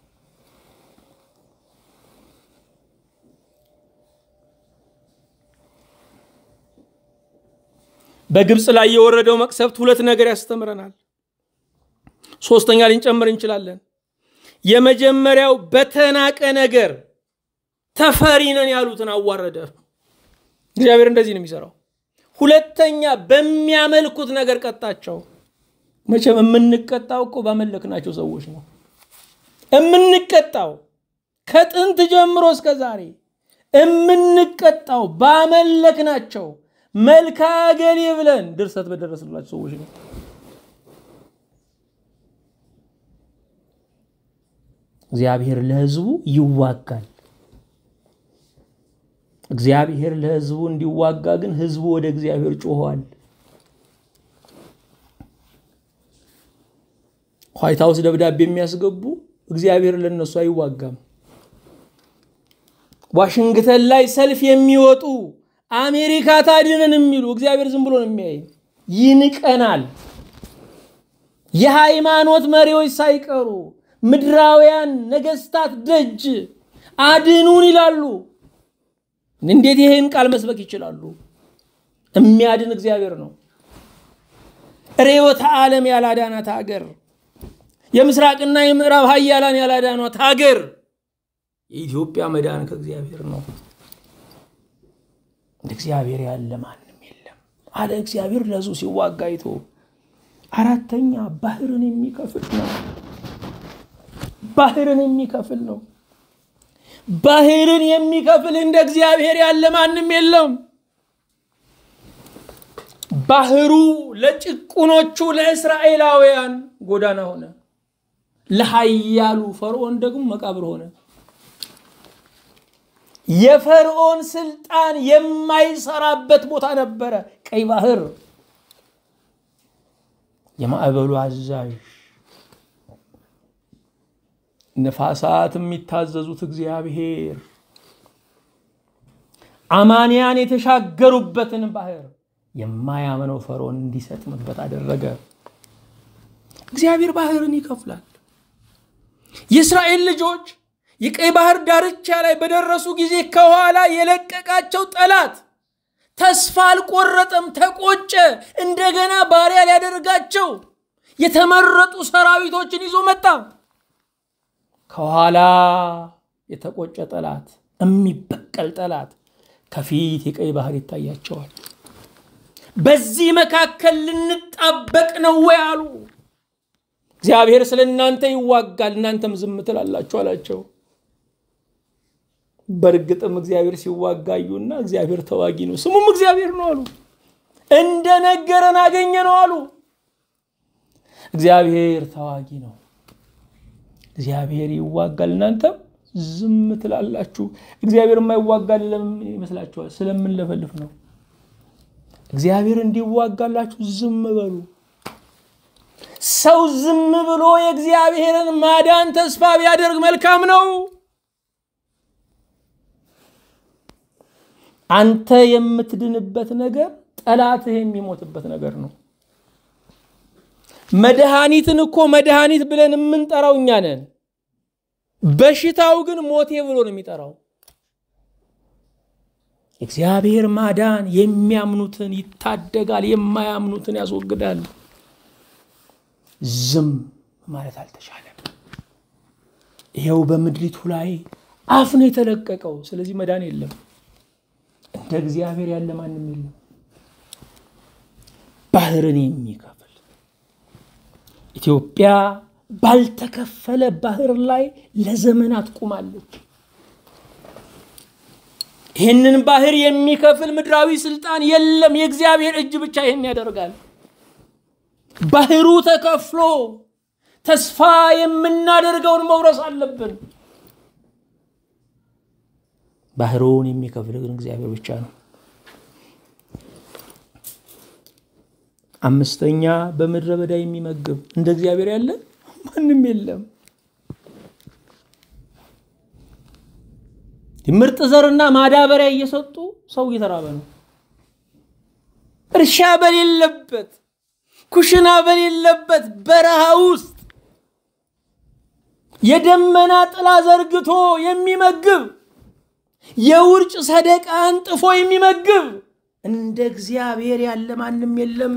በግብፅ ላይ የወረደው መቅሰፍት ሁለት ነገር ያስተምረናል። ሶስተኛ ልንጨምር እንችላለን። የመጀመሪያው በተናቀ ነገር ተፈሪ ነን ያሉትን አዋረደ። እግዚአብሔር እንደዚህ ነው የሚሰራው። ሁለተኛ በሚያመልኩት ነገር ቀጣቸው። መቼም የምንቀጣው እኮ ባመለክናቸው ሰዎች ነው የምንቀጣው። ከጥንት ጀምሮ እስከ ዛሬ የምንቀጣው ባመለክናቸው መልካ ገሌ ብለን ድርሰት በደረስላቸው ሰዎች ነው። እግዚአብሔር ለሕዝቡ ይዋጋል። እግዚአብሔር ለሕዝቡ እንዲዋጋ ግን ሕዝቡ ወደ እግዚአብሔር ጮኸዋል። ዋይት ሀውስ ደብዳቤ የሚያስገቡ እግዚአብሔር ለነሱ አይዋጋም። ዋሽንግተን ላይ ሰልፍ የሚወጡ አሜሪካ ታድነን የሚሉ እግዚአብሔር ዝም ብሎ ነው የሚያይ። ይንቀናል። የሃይማኖት መሪዎች ሳይቀሩ ምድራውያን ነገስታት ደጅ አድኑን ይላሉ። እንዴት ይህን ቃል መስበክ ይችላሉ? የሚያድን እግዚአብሔር ነው። ርዕዮተ ዓለም ያላዳናት ሀገር፣ የምስራቅና የምዕራብ ሀያላን ያላዳኗት ሀገር የኢትዮጵያ መዳን ከእግዚአብሔር ነው። እንደ እግዚአብሔር ያለ ማንም የለም አለ እግዚአብሔር ለሕዝቡ ሲዋጋ አይቶ። አራተኛ ባህርን የሚከፍል ነው። ባህርን የሚከፍል ነው። ባህርን የሚከፍል እንደ እግዚአብሔር ያለ ማንም የለም። ባህሩ ለጭቁኖቹ ለእስራኤላውያን ጎዳና ሆነ፣ ለኃያሉ ፈርዖን ደግሞ መቃብር ሆነ። የፈርዖን ስልጣን የማይሰራበት ቦታ ነበረ ቀይ ባህር። የማዕበሉ አዛዥ ነፋሳት የሚታዘዙት እግዚአብሔር አማንያን የተሻገሩበትን ባህር የማያምነው ፈርዖን እንዲሰጥምበት አደረገ። እግዚአብሔር ባህርን ይከፍላል። የእስራኤል ልጆች የቀይ ባህር ዳርቻ ላይ በደረሱ ጊዜ ከኋላ የለቀቃቸው ጠላት ተስፋ አልቆረጠም፣ ተቆጨ። እንደገና ባሪያ ሊያደርጋቸው የተመረጡ ሰራዊቶችን ይዞ መጣ። ከኋላ የተቆጨ ጠላት፣ የሚበቀል ጠላት፣ ከፊት የቀይ ባህር ይታያቸዋል። በዚህ መካከል ልንጣበቅ ነው ወይ አሉ። እግዚአብሔር ስለ እናንተ ይዋጋል፣ እናንተም ዝም ትላላችሁ አላቸው። በእርግጥም እግዚአብሔር ሲዋጋ አዩና እግዚአብሔር ተዋጊ ነው፣ ስሙም እግዚአብሔር ነው አሉ። እንደነገረን አገኘ ነው አሉ። እግዚአብሔር ተዋጊ ነው። እግዚአብሔር ይዋጋል፣ እናንተም ዝም ትላላችሁ። እግዚአብሔር የማይዋጋል ለምን ይመስላችኋል? ስለምንለፈልፍ ነው። እግዚአብሔር እንዲዋጋላችሁ ዝም በሉ። ሰው ዝም ብሎ የእግዚአብሔርን ማዳን ተስፋ ቢያደርግ መልካም ነው። አንተ የምትድንበት ነገር ጠላትህ የሚሞትበት ነገር ነው። መድኃኒትን እኮ መድኃኒት ብለን የምንጠራው እኛ ነን። በሽታው ግን ሞቴ ብሎ ነው የሚጠራው። እግዚአብሔር ማዳን የሚያምኑትን ይታደጋል፣ የማያምኑትን ያስወግዳል። ዝም ማለት አልተቻለም። ይኸው በምድሪቱ ላይ አፍ ነው የተለቀቀው። ስለዚህ መዳን የለም። እንደ እግዚአብሔር ያለ ማንም የለም። ባህርን የሚከፍል ኢትዮጵያ ባልተከፈለ ባህር ላይ ለዘመናት ቁማለች። ይህንን ባህር የሚከፍል ምድራዊ ስልጣን የለም። የእግዚአብሔር እጅ ብቻ ይህን ያደርጋል። ባህሩ ተከፍሎ ተስፋ የምናደርገውን መውረስ አለብን። ባህሩን የሚከፍል ግን እግዚአብሔር ብቻ ነው። አምስተኛ በምድረ በዳ የሚመግብ እንደ እግዚአብሔር ያለ ማንም የለም። ምርጥ ዘርና ማዳበሪያ እየሰጡ ሰው እየተራበ ነው። እርሻ በሌለበት ኩሽና በሌለበት በረሃ ውስጥ የደመና ጥላ ዘርግቶ የሚመግብ የውርጭ ሰደቃ አንጥፎ የሚመግብ እንደ እግዚአብሔር ያለ ማንም የለም።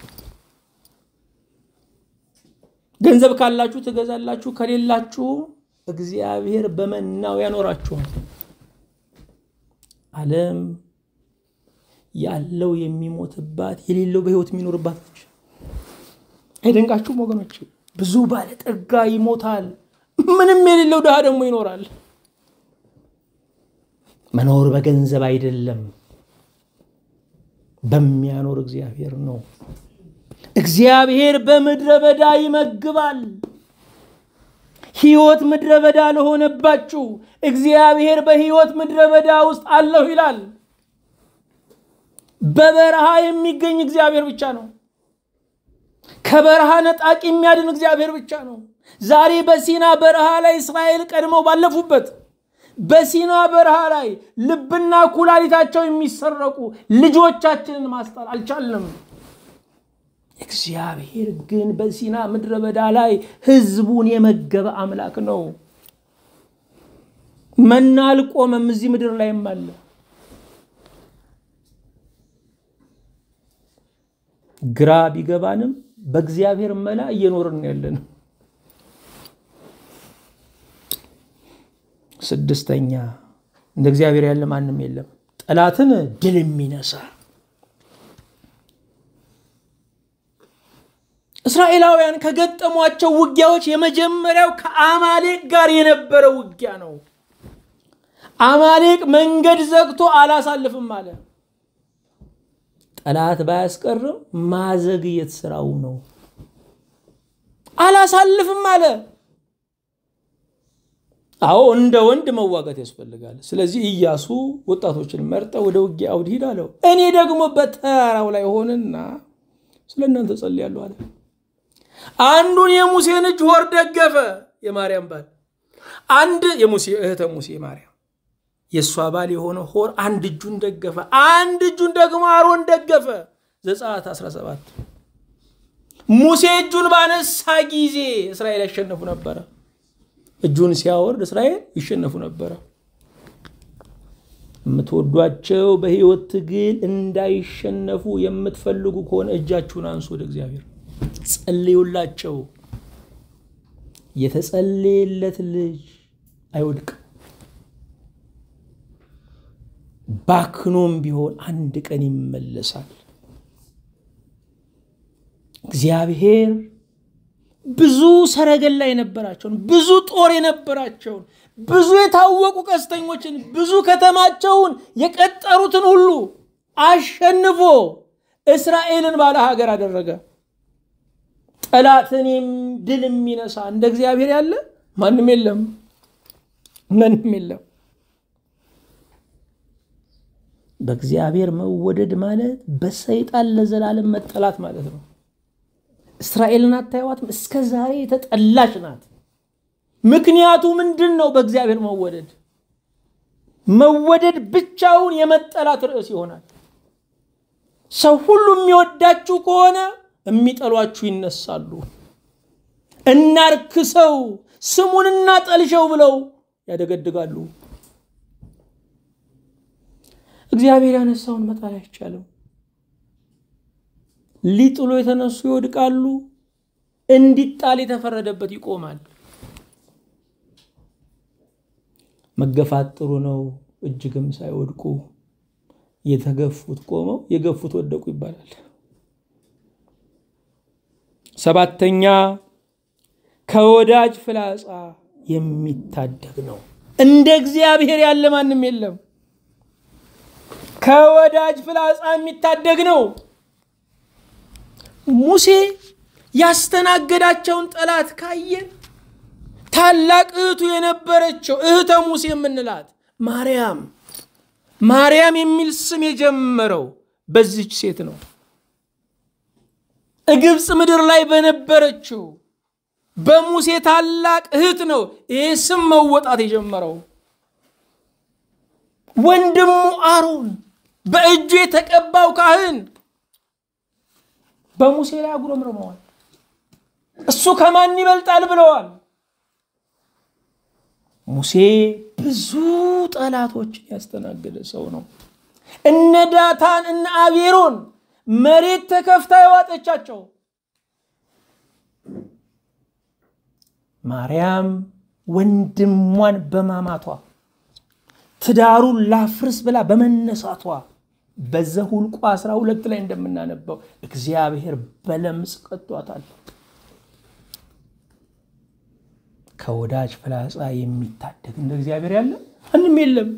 ገንዘብ ካላችሁ ትገዛላችሁ፣ ከሌላችሁ እግዚአብሔር በመናው ያኖራችኋል። ዓለም ያለው የሚሞትባት የሌለው በሕይወት የሚኖርባት ነች። አይደንቃችሁም ወገኖች? ብዙ ባለጠጋ ይሞታል፣ ምንም የሌለው ድሃ ደግሞ ይኖራል። መኖር በገንዘብ አይደለም፣ በሚያኖር እግዚአብሔር ነው። እግዚአብሔር በምድረ በዳ ይመግባል። ሕይወት ምድረ በዳ ለሆነባችሁ እግዚአብሔር በሕይወት ምድረ በዳ ውስጥ አለሁ ይላል። በበረሃ የሚገኝ እግዚአብሔር ብቻ ነው። ከበረሃ ነጣቂ የሚያድን እግዚአብሔር ብቻ ነው። ዛሬ በሲና በረሃ ላይ እስራኤል ቀድመው ባለፉበት በሲና በረሃ ላይ ልብና ኩላሊታቸው የሚሰረቁ ልጆቻችንን ማስጣል አልቻልንም። እግዚአብሔር ግን በሲና ምድረ በዳ ላይ ሕዝቡን የመገበ አምላክ ነው። መና አልቆመም፣ እዚህ ምድር ላይም አለ። ግራ ቢገባንም በእግዚአብሔር መላ እየኖርን ያለን። ስድስተኛ እንደ እግዚአብሔር ያለ ማንም የለም። ጠላትን ድል የሚነሳ እስራኤላውያን ከገጠሟቸው ውጊያዎች የመጀመሪያው ከአማሌቅ ጋር የነበረ ውጊያ ነው። አማሌቅ መንገድ ዘግቶ አላሳልፍም አለ። ጠላት ባያስቀርም ማዘግየት ስራው ነው። አላሳልፍም አለ። አዎ እንደ ወንድ መዋጋት ያስፈልጋል። ስለዚህ ኢያሱ ወጣቶችን መርጠ ወደ ውጊያ አውድ ሂድ አለው። እኔ ደግሞ በተራራው ላይ ሆንና ስለ እናንተ ጸልያለሁ አለ። አንዱን የሙሴን እጅ ሆር ደገፈ፣ የማርያም ባል አንድ የሙሴ እህተ ሙሴ ማርያም የእሷ ባል የሆነ ሆር አንድ እጁን ደገፈ፣ አንድ እጁን ደግሞ አሮን ደገፈ። ዘጸአት 17 ሙሴ እጁን ባነሳ ጊዜ እስራኤል ያሸነፉ ነበረ። እጁን ሲያወርድ እስራኤል ይሸነፉ ነበረ። የምትወዷቸው በሕይወት ትግል እንዳይሸነፉ የምትፈልጉ ከሆነ እጃችሁን አንሱ ወደ እግዚአብሔር ጸልዩላቸው። የተጸለየለት ልጅ አይወድቅም። ባክኖም ቢሆን አንድ ቀን ይመለሳል። እግዚአብሔር ብዙ ሰረገላ የነበራቸውን ብዙ ጦር የነበራቸውን ብዙ የታወቁ ቀስተኞችን ብዙ ከተማቸውን የቀጠሩትን ሁሉ አሸንፎ እስራኤልን ባለ ሀገር አደረገ። ጠላትን ድል የሚነሳ እንደ እግዚአብሔር ያለ ማንም የለም፣ ማንም የለም። በእግዚአብሔር መወደድ ማለት በሰይጣን ለዘላለም መጠላት ማለት ነው። እስራኤልን አታዩዋትም? እስከ ዛሬ የተጠላች ናት። ምክንያቱ ምንድን ነው? በእግዚአብሔር መወደድ። መወደድ ብቻውን የመጠላት ርዕስ ይሆናል። ሰው ሁሉ የሚወዳችሁ ከሆነ የሚጠሏችሁ ይነሳሉ። እናርክሰው፣ ስሙን እናጠልሸው ብለው ያደገድጋሉ። እግዚአብሔር ያነሳውን መጣል አይቻልም። ሊጥሉ የተነሱ ይወድቃሉ፣ እንዲጣል የተፈረደበት ይቆማል። መገፋት ጥሩ ነው፣ እጅግም ሳይወድቁ የተገፉት ቆመው የገፉት ወደቁ ይባላል። ሰባተኛ ከወዳጅ ፍላጻ የሚታደግ ነው። እንደ እግዚአብሔር ያለ ማንም የለም። ከወዳጅ ፍላጻ የሚታደግ ነው። ሙሴ ያስተናገዳቸውን ጠላት ካየን ታላቅ እህቱ የነበረችው እህተ ሙሴ የምንላት ማርያም ማርያም የሚል ስም የጀመረው በዚች ሴት ነው። ግብፅ ምድር ላይ በነበረችው በሙሴ ታላቅ እህት ነው ይህ ስም መወጣት የጀመረው። ወንድሙ አሮን በእጁ የተቀባው ካህን በሙሴ ላይ አጉረምርመዋል። እሱ ከማን ይበልጣል ብለዋል። ሙሴ ብዙ ጠላቶችን ያስተናገደ ሰው ነው። እነ ዳታን እነ አቤሮን መሬት ተከፍታ የዋጠቻቸው ማርያም ወንድሟን በማማቷ ትዳሩን ላፍርስ ብላ በመነሳቷ በዘኍልቍ አስራ ሁለት ላይ እንደምናነበው እግዚአብሔር በለምጽ ቀጧታል። ከወዳጅ ፍላጻ የሚታደግ እንደ እግዚአብሔር ያለ ማንም የለም።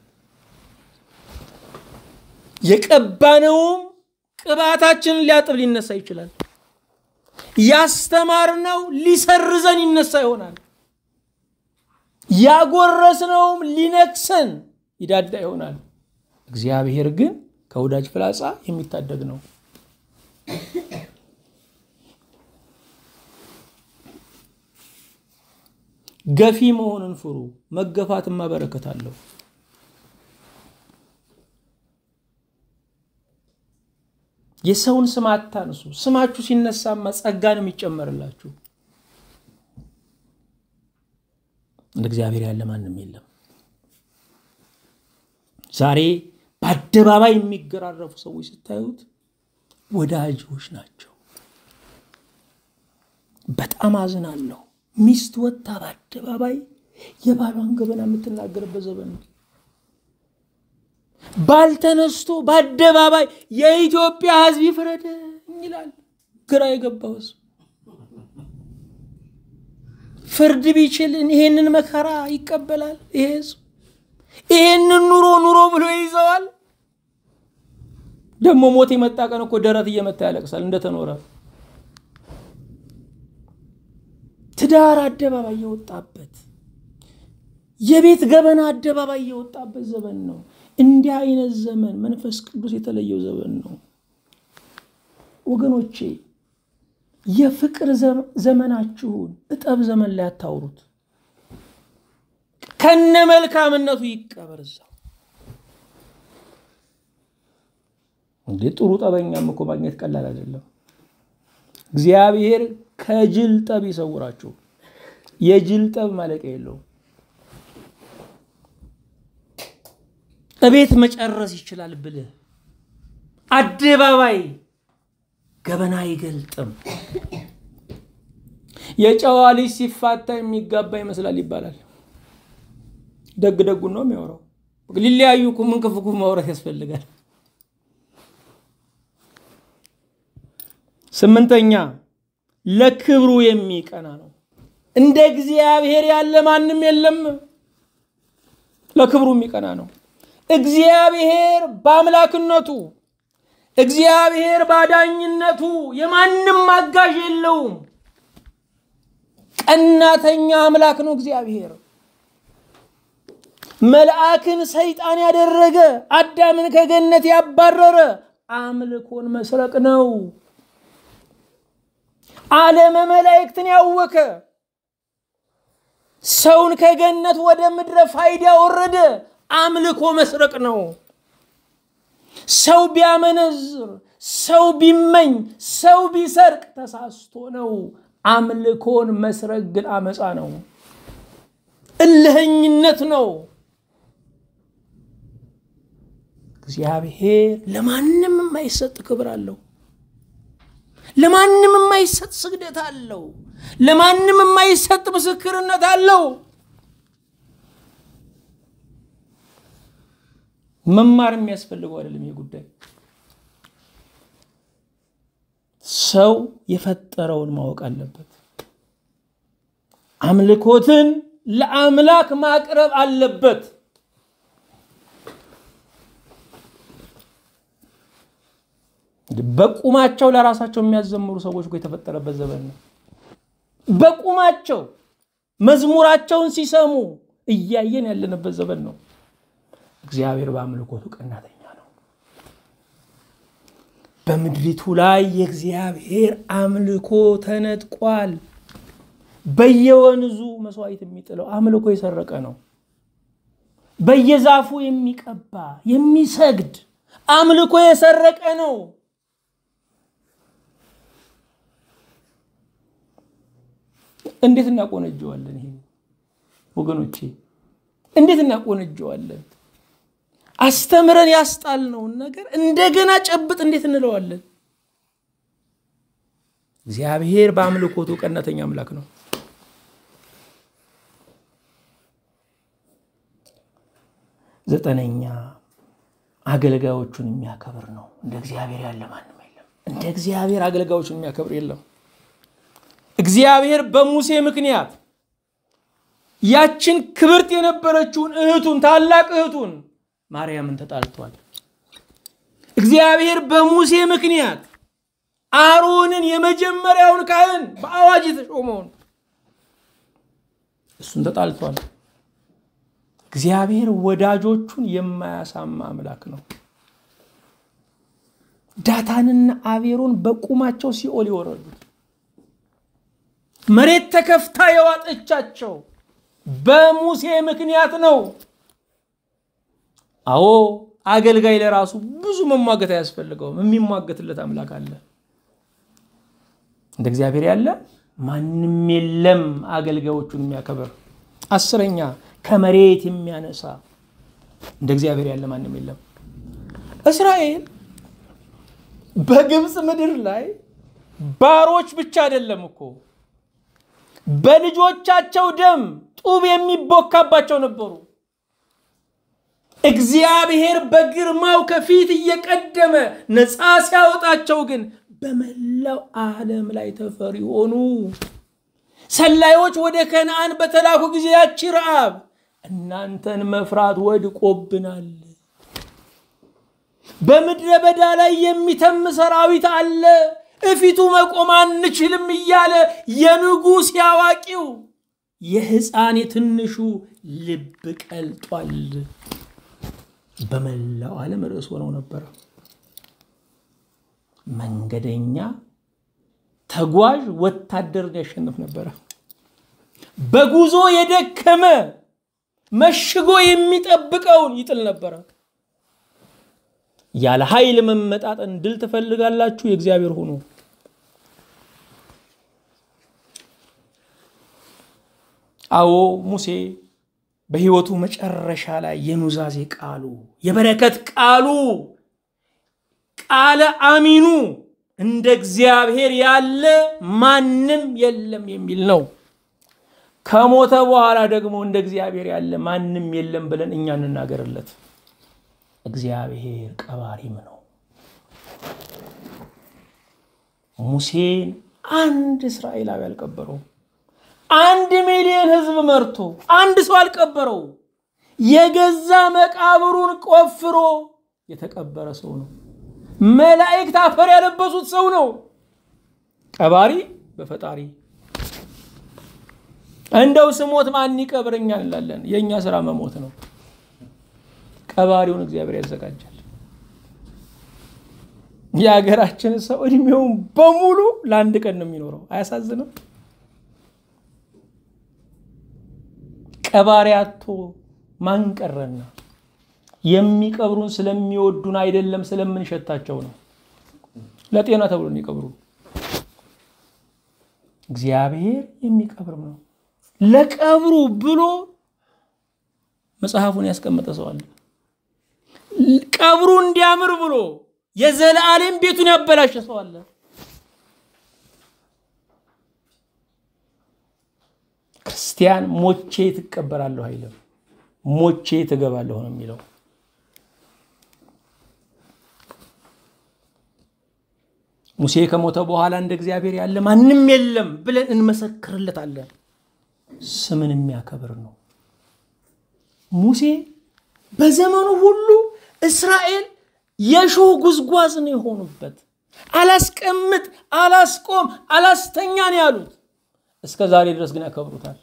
የቀባነውም ቅባታችንን ሊያጥብ ሊነሳ ይችላል። ያስተማርነው ሊሰርዘን ይነሳ ይሆናል። ያጎረስነውም ሊነክሰን ይዳዳ ይሆናል። እግዚአብሔር ግን ከወዳጅ ፍላጻ የሚታደግ ነው። ገፊ መሆንን ፍሩ፣ መገፋትማ በረከት አለው። የሰውን ስም አታንሱ። ስማችሁ ሲነሳማ ጸጋ ነው የሚጨመርላችሁ። እንደ እግዚአብሔር ያለ ማንም የለም። ዛሬ በአደባባይ የሚገራረፉ ሰዎች ስታዩት ወዳጆች ናቸው። በጣም አዝናለሁ። ሚስት ወጥታ በአደባባይ የባሏን ገበና የምትናገርበት ዘመን ነው። ባል ተነስቶ በአደባባይ የኢትዮጵያ ሕዝብ ይፍረደኝ ይላል። ግራ የገባው ሕዝብ ፍርድ ቢችል ይሄንን መከራ ይቀበላል። ይሄ ሕዝብ ይሄንን ኑሮ ኑሮ ብሎ ይዘዋል። ደግሞ ሞት የመጣ ቀን እኮ ደረት እየመታ ያለቅሳል እንደተኖረ ትዳር አደባባይ የወጣበት የቤት ገበና አደባባይ የወጣበት ዘመን ነው። እንዲህ አይነት ዘመን መንፈስ ቅዱስ የተለየው ዘመን ነው። ወገኖቼ የፍቅር ዘመናችሁን እጠብ ዘመን ላይ አታውሩት። ከነ መልካምነቱ ይቀበር እዛው። እንዴ ጥሩ ጠበኛም እኮ ማግኘት ቀላል አይደለም። እግዚአብሔር ከጅል ጠብ ይሰውራችሁ። የጅል ጠብ ማለቂያ የለውም። እቤት መጨረስ ይችላል ብልህ አደባባይ ገበና አይገልጥም። የጨዋ ልጅ ሲፋታ የሚጋባ ይመስላል ይባላል። ደግ ደጉን ነው የሚያወራው። ሊለያዩ እኮ ምን ክፉ ክፉ ማውራት ያስፈልጋል? ስምንተኛ ለክብሩ የሚቀና ነው። እንደ እግዚአብሔር ያለ ማንም የለም። ለክብሩ የሚቀና ነው። እግዚአብሔር በአምላክነቱ እግዚአብሔር ባዳኝነቱ የማንም አጋዥ የለውም። ቀናተኛ አምላክ ነው እግዚአብሔር። መልአክን ሰይጣን ያደረገ አዳምን ከገነት ያባረረ አምልኮን መስረቅ ነው። ዓለመ መላእክትን ያወከ ሰውን ከገነት ወደ ምድረ ፋይዳ ያወረደ አምልኮ መስረቅ ነው። ሰው ቢያመነዝር፣ ሰው ቢመኝ፣ ሰው ቢሰርቅ ተሳስቶ ነው። አምልኮን መስረቅ ግን አመፃ ነው፣ እልህኝነት ነው። እግዚአብሔር ለማንም የማይሰጥ ክብር አለው። ለማንም የማይሰጥ ስግደት አለው። ለማንም የማይሰጥ ምስክርነት አለው። መማር የሚያስፈልገው አይደለም። ይህ ጉዳይ ሰው የፈጠረውን ማወቅ አለበት። አምልኮትን ለአምላክ ማቅረብ አለበት። በቁማቸው ለራሳቸው የሚያዘምሩ ሰዎች እኮ የተፈጠረበት ዘመን ነው። በቁማቸው መዝሙራቸውን ሲሰሙ እያየን ያለንበት ዘመን ነው። እግዚአብሔር በአምልኮቱ ቀናተኛ ነው። በምድሪቱ ላይ የእግዚአብሔር አምልኮ ተነጥቋል። በየወንዙ መስዋዕት የሚጥለው አምልኮ የሰረቀ ነው። በየዛፉ የሚቀባ የሚሰግድ አምልኮ የሰረቀ ነው። እንዴት እናቆነጀዋለን? ይሄ ወገኖቼ እንዴት እናቆነጀዋለን? አስተምረን ያስጣልነውን ነገር እንደገና ጨብጥ እንዴት እንለዋለን? እግዚአብሔር በአምልኮቱ ቀናተኛ አምላክ ነው። ዘጠነኛ አገልጋዮቹን የሚያከብር ነው። እንደ እግዚአብሔር ያለ ማንም የለም። እንደ እግዚአብሔር አገልጋዮቹን የሚያከብር የለም። እግዚአብሔር በሙሴ ምክንያት ያችን ክብርት የነበረችውን እህቱን ታላቅ እህቱን ማርያምን ተጣልቷል። እግዚአብሔር በሙሴ ምክንያት አሮንን የመጀመሪያውን ካህን በአዋጅ የተሾመውን እሱን ተጣልቷል። እግዚአብሔር ወዳጆቹን የማያሳማ አምላክ ነው። ዳታንና አቤሮን በቁማቸው ሲኦል የወረዱት መሬት ተከፍታ የዋጠቻቸው በሙሴ ምክንያት ነው። አዎ አገልጋይ ለራሱ ብዙ መሟገት አያስፈልገውም። የሚሟገትለት አምላክ አለ። እንደ እግዚአብሔር ያለ ማንም የለም። አገልጋዮቹን የሚያከብር አስረኛ ከመሬት የሚያነሳ እንደ እግዚአብሔር ያለ ማንም የለም። እስራኤል በግብፅ ምድር ላይ ባሮች ብቻ አይደለም እኮ በልጆቻቸው ደም ጡብ የሚቦካባቸው ነበሩ። እግዚአብሔር በግርማው ከፊት እየቀደመ ነፃ ሲያወጣቸው ግን በመላው ዓለም ላይ ተፈሪ ሆኑ። ሰላዮች ወደ ከነአን በተላኩ ጊዜ ያቺ ረዓብ እናንተን መፍራት ወድቆብናል፣ በምድረ በዳ ላይ የሚተም ሰራዊት አለ፣ እፊቱ መቆም አንችልም እያለ የንጉሥ ያዋቂው የሕፃን የትንሹ ልብ ቀልጧል። በመላው ዓለም ርዕስ ሆነው ነበረ። መንገደኛ ተጓዥ ወታደርን ያሸንፍ ነበረ። በጉዞ የደከመ መሽጎ የሚጠብቀውን ይጥል ነበረ። ያለ ኃይል መመጣጠን ድል ትፈልጋላችሁ? የእግዚአብሔር ሁኑ። አዎ ሙሴ በሕይወቱ መጨረሻ ላይ የኑዛዜ ቃሉ የበረከት ቃሉ ቃለ አሚኑ እንደ እግዚአብሔር ያለ ማንም የለም የሚል ነው። ከሞተ በኋላ ደግሞ እንደ እግዚአብሔር ያለ ማንም የለም ብለን እኛ እንናገርለት። እግዚአብሔር ቀባሪም ነው። ሙሴን አንድ እስራኤላዊ አልቀበረው። አንድ ሚሊዮን ሕዝብ መርቶ አንድ ሰው አልቀበረው። የገዛ መቃብሩን ቆፍሮ የተቀበረ ሰው ነው። መላእክት አፈር ያለበሱት ሰው ነው። ቀባሪ በፈጣሪ እንደው ስሞት ማን ይቀብረኛል እንላለን። የእኛ ስራ መሞት ነው። ቀባሪውን እግዚአብሔር ያዘጋጃል። የሀገራችን ሰው እድሜውን በሙሉ ለአንድ ቀን ነው የሚኖረው። አያሳዝንም? ቀባሪ አቶ ማን ቀረና? የሚቀብሩን ስለሚወዱን አይደለም፣ ስለምንሸታቸው ነው። ለጤና ተብሎ የሚቀብሩ እግዚአብሔር የሚቀብርም ነው። ለቀብሩ ብሎ መጽሐፉን ያስቀመጠ ሰው አለ። ቀብሩ እንዲያምር ብሎ የዘላለም ቤቱን ያበላሸ ሰው አለ። ክርስቲያን ሞቼ ትቀበላለሁ አይልም፣ ሞቼ ትገባለሁ ነው የሚለው። ሙሴ ከሞተ በኋላ እንደ እግዚአብሔር ያለ ማንም የለም ብለን እንመሰክርለታለን። ስምን የሚያከብር ነው። ሙሴ በዘመኑ ሁሉ እስራኤል የሾህ ጉዝጓዝ ነው የሆኑበት። አላስቀምጥ፣ አላስቆም፣ አላስተኛ ነው ያሉት። እስከ ዛሬ ድረስ ግን ያከብሩታል።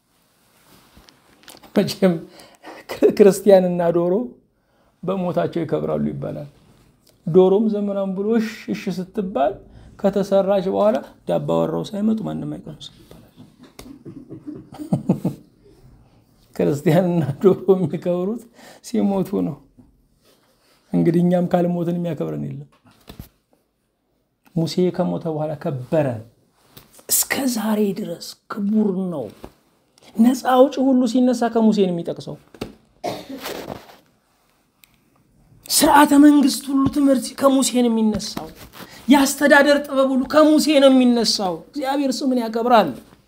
መቼም ክርስቲያንና ዶሮ በሞታቸው ይከብራሉ ይባላል። ዶሮም ዘመናም ብሎ እሽ እሽ ስትባል ከተሰራች በኋላ ዳባ ወራው ሳይመጡ ማንም አይቀምስም ይባላል። ክርስቲያንና ዶሮ የሚከብሩት ሲሞቱ ነው። እንግዲህ እኛም ካልሞትን የሚያከብረን የለም። ሙሴ ከሞተ በኋላ ከበረ። እስከ ዛሬ ድረስ ክቡር ነው። ነፃ አውጪ ሁሉ ሲነሳ ከሙሴ ነው የሚጠቅሰው። ስርዓተ መንግስት ሁሉ ትምህርት ከሙሴ ነው የሚነሳው። የአስተዳደር ጥበብ ሁሉ ከሙሴ ነው የሚነሳው። እግዚአብሔር ስምን ያከብራል።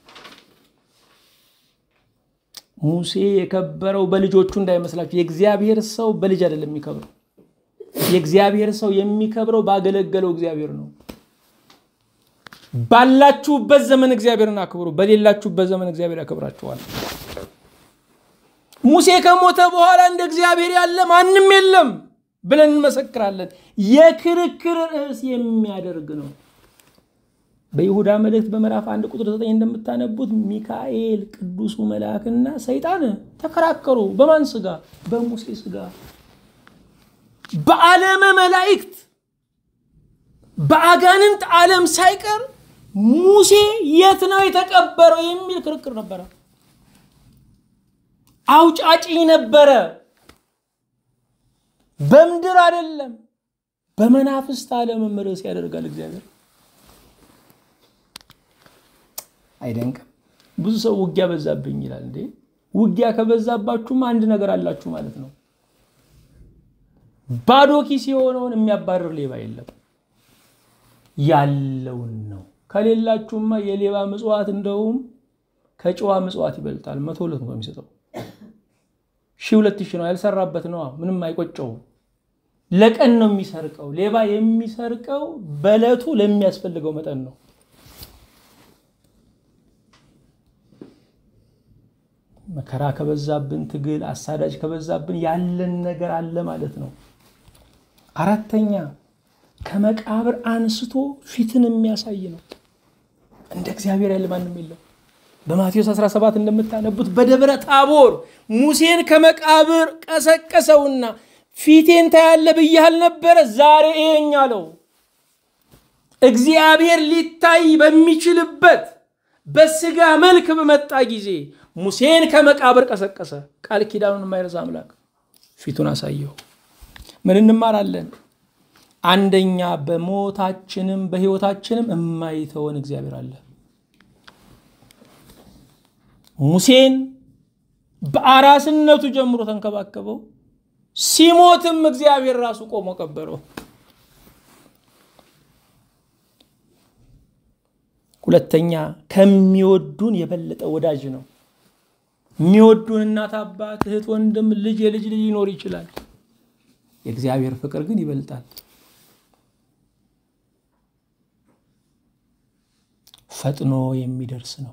ሙሴ የከበረው በልጆቹ እንዳይመስላችሁ። የእግዚአብሔር ሰው በልጅ አይደለም የሚከብረው። የእግዚአብሔር ሰው የሚከብረው ባገለገለው እግዚአብሔር ነው። ባላችሁበት ዘመን እግዚአብሔርን አክብሩ፣ በሌላችሁበት ዘመን እግዚአብሔር ያከብራችኋል። ሙሴ ከሞተ በኋላ እንደ እግዚአብሔር ያለ ማንም የለም ብለን እንመሰክራለን። የክርክር ርዕስ የሚያደርግ ነው። በይሁዳ መልእክት በምዕራፍ አንድ ቁጥር ዘጠኝ እንደምታነቡት ሚካኤል ቅዱሱ መልአክና ሰይጣን ተከራከሩ። በማን ስጋ? በሙሴ ስጋ። በዓለመ መላእክት በአጋንንት ዓለም ሳይቀር ሙሴ የት ነው የተቀበረው የሚል ክርክር ነበረ። አውጫጭ ነበረ። በምድር አይደለም በመናፍስት ዓለምም ርዕስ ያደርጋል እግዚአብሔር። አይደንቅም? ብዙ ሰው ውጊያ በዛብኝ ይላል። እንዴ ውጊያ ከበዛባችሁም አንድ ነገር አላችሁ ማለት ነው። ባዶ ኪስ የሆነውን የሚያባርር ሌባ የለም። ያለውን ነው። ከሌላችሁማ የሌባ ምጽዋት እንደውም ከጨዋ ምጽዋት ይበልጣል። መቶ ሁለት ነው የሚሰጠው። ሺህ ሁለት ሺህ ነው ያልሰራበት ነዋ። ምንም አይቆጨውም። ለቀን ነው የሚሰርቀው። ሌባ የሚሰርቀው በዕለቱ ለሚያስፈልገው መጠን ነው። መከራ ከበዛብን፣ ትግል አሳዳጅ ከበዛብን ያለን ነገር አለ ማለት ነው። አራተኛ ከመቃብር አንስቶ ፊትን የሚያሳይ ነው። እንደ እግዚአብሔር ያለ ማንም የለም። በማቴዎስ 17 እንደምታነቡት በደብረ ታቦር ሙሴን ከመቃብር ቀሰቀሰውና ፊቴን ታያለ ብያህል ነበረ፣ ዛሬ ይሄኝ አለው። እግዚአብሔር ሊታይ በሚችልበት በስጋ መልክ በመጣ ጊዜ ሙሴን ከመቃብር ቀሰቀሰ። ቃል ኪዳኑን የማይረሳ አምላክ ፊቱን አሳየው። ምን እንማራለን? አንደኛ በሞታችንም በሕይወታችንም የማይተወን እግዚአብሔር አለ። ሙሴን በአራስነቱ ጀምሮ ተንከባከበው። ሲሞትም እግዚአብሔር ራሱ ቆሞ ቀበረው። ሁለተኛ ከሚወዱን የበለጠ ወዳጅ ነው። የሚወዱን እናት፣ አባት፣ እህት፣ ወንድም፣ ልጅ፣ የልጅ ልጅ ሊኖር ይችላል። የእግዚአብሔር ፍቅር ግን ይበልጣል። ፈጥኖ የሚደርስ ነው።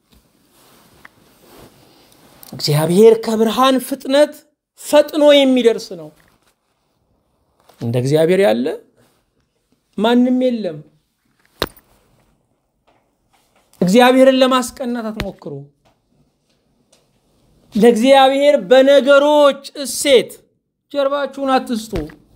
እግዚአብሔር ከብርሃን ፍጥነት ፈጥኖ የሚደርስ ነው። እንደ እግዚአብሔር ያለ ማንም የለም። እግዚአብሔርን ለማስቀናት አትሞክሩ። ለእግዚአብሔር በነገሮች እሴት ጀርባችሁን አትስጡ።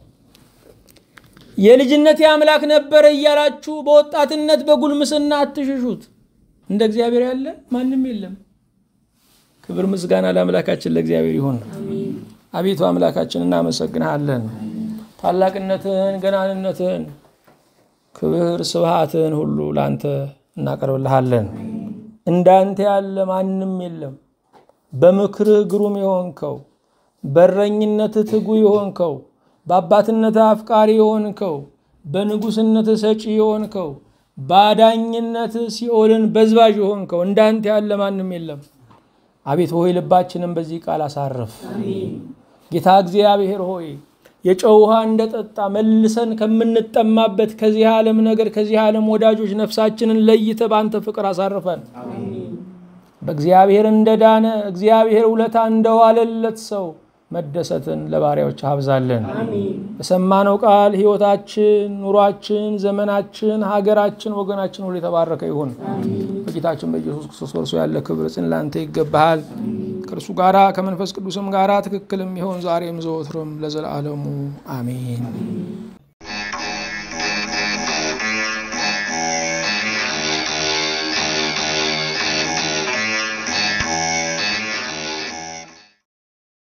የልጅነት አምላክ ነበረ እያላችሁ በወጣትነት በጉልምስና አትሽሹት። እንደ እግዚአብሔር ያለ ማንም የለም። ክብር ምስጋና ለአምላካችን ለእግዚአብሔር ይሁን። አቤቱ አምላካችን እናመሰግንሃለን። ታላቅነትን፣ ገናንነትን፣ ክብር ስብሃትን ሁሉ ለአንተ እናቀርብልሃለን። እንዳንተ ያለ ማንም የለም። በምክርህ ግሩም የሆንከው፣ በረኝነትህ ትጉ የሆንከው፣ በአባትነትህ አፍቃሪ የሆንከው፣ በንጉሥነትህ ሰጪ የሆንከው፣ በአዳኝነትህ ሲኦልን በዝባዥ የሆንከው እንዳንተ ያለ ማንም የለም። አቤት ሆይ ልባችንን በዚህ ቃል አሳርፍ። ጌታ እግዚአብሔር ሆይ የጨው ውሃ እንደጠጣ መልሰን ከምንጠማበት ከዚህ ዓለም ነገር ከዚህ ዓለም ወዳጆች ነፍሳችንን ለይተ በአንተ ፍቅር አሳርፈን። በእግዚአብሔር እንደዳነ እግዚአብሔር ውለታ እንደዋለለት ሰው መደሰትን ለባሪያዎች አብዛለን። በሰማነው ቃል ሕይወታችን፣ ኑሯችን፣ ዘመናችን፣ ሀገራችን፣ ወገናችን ሁሉ የተባረከ ይሁን። በጌታችን በኢየሱስ ክርስቶስ በእርሱ ያለ ክብር ጽን ላንተ ይገባሃል። ከእርሱ ጋራ ከመንፈስ ቅዱስም ጋራ ትክክል የሚሆን ዛሬም ዘወትርም ለዘላለሙ አሜን።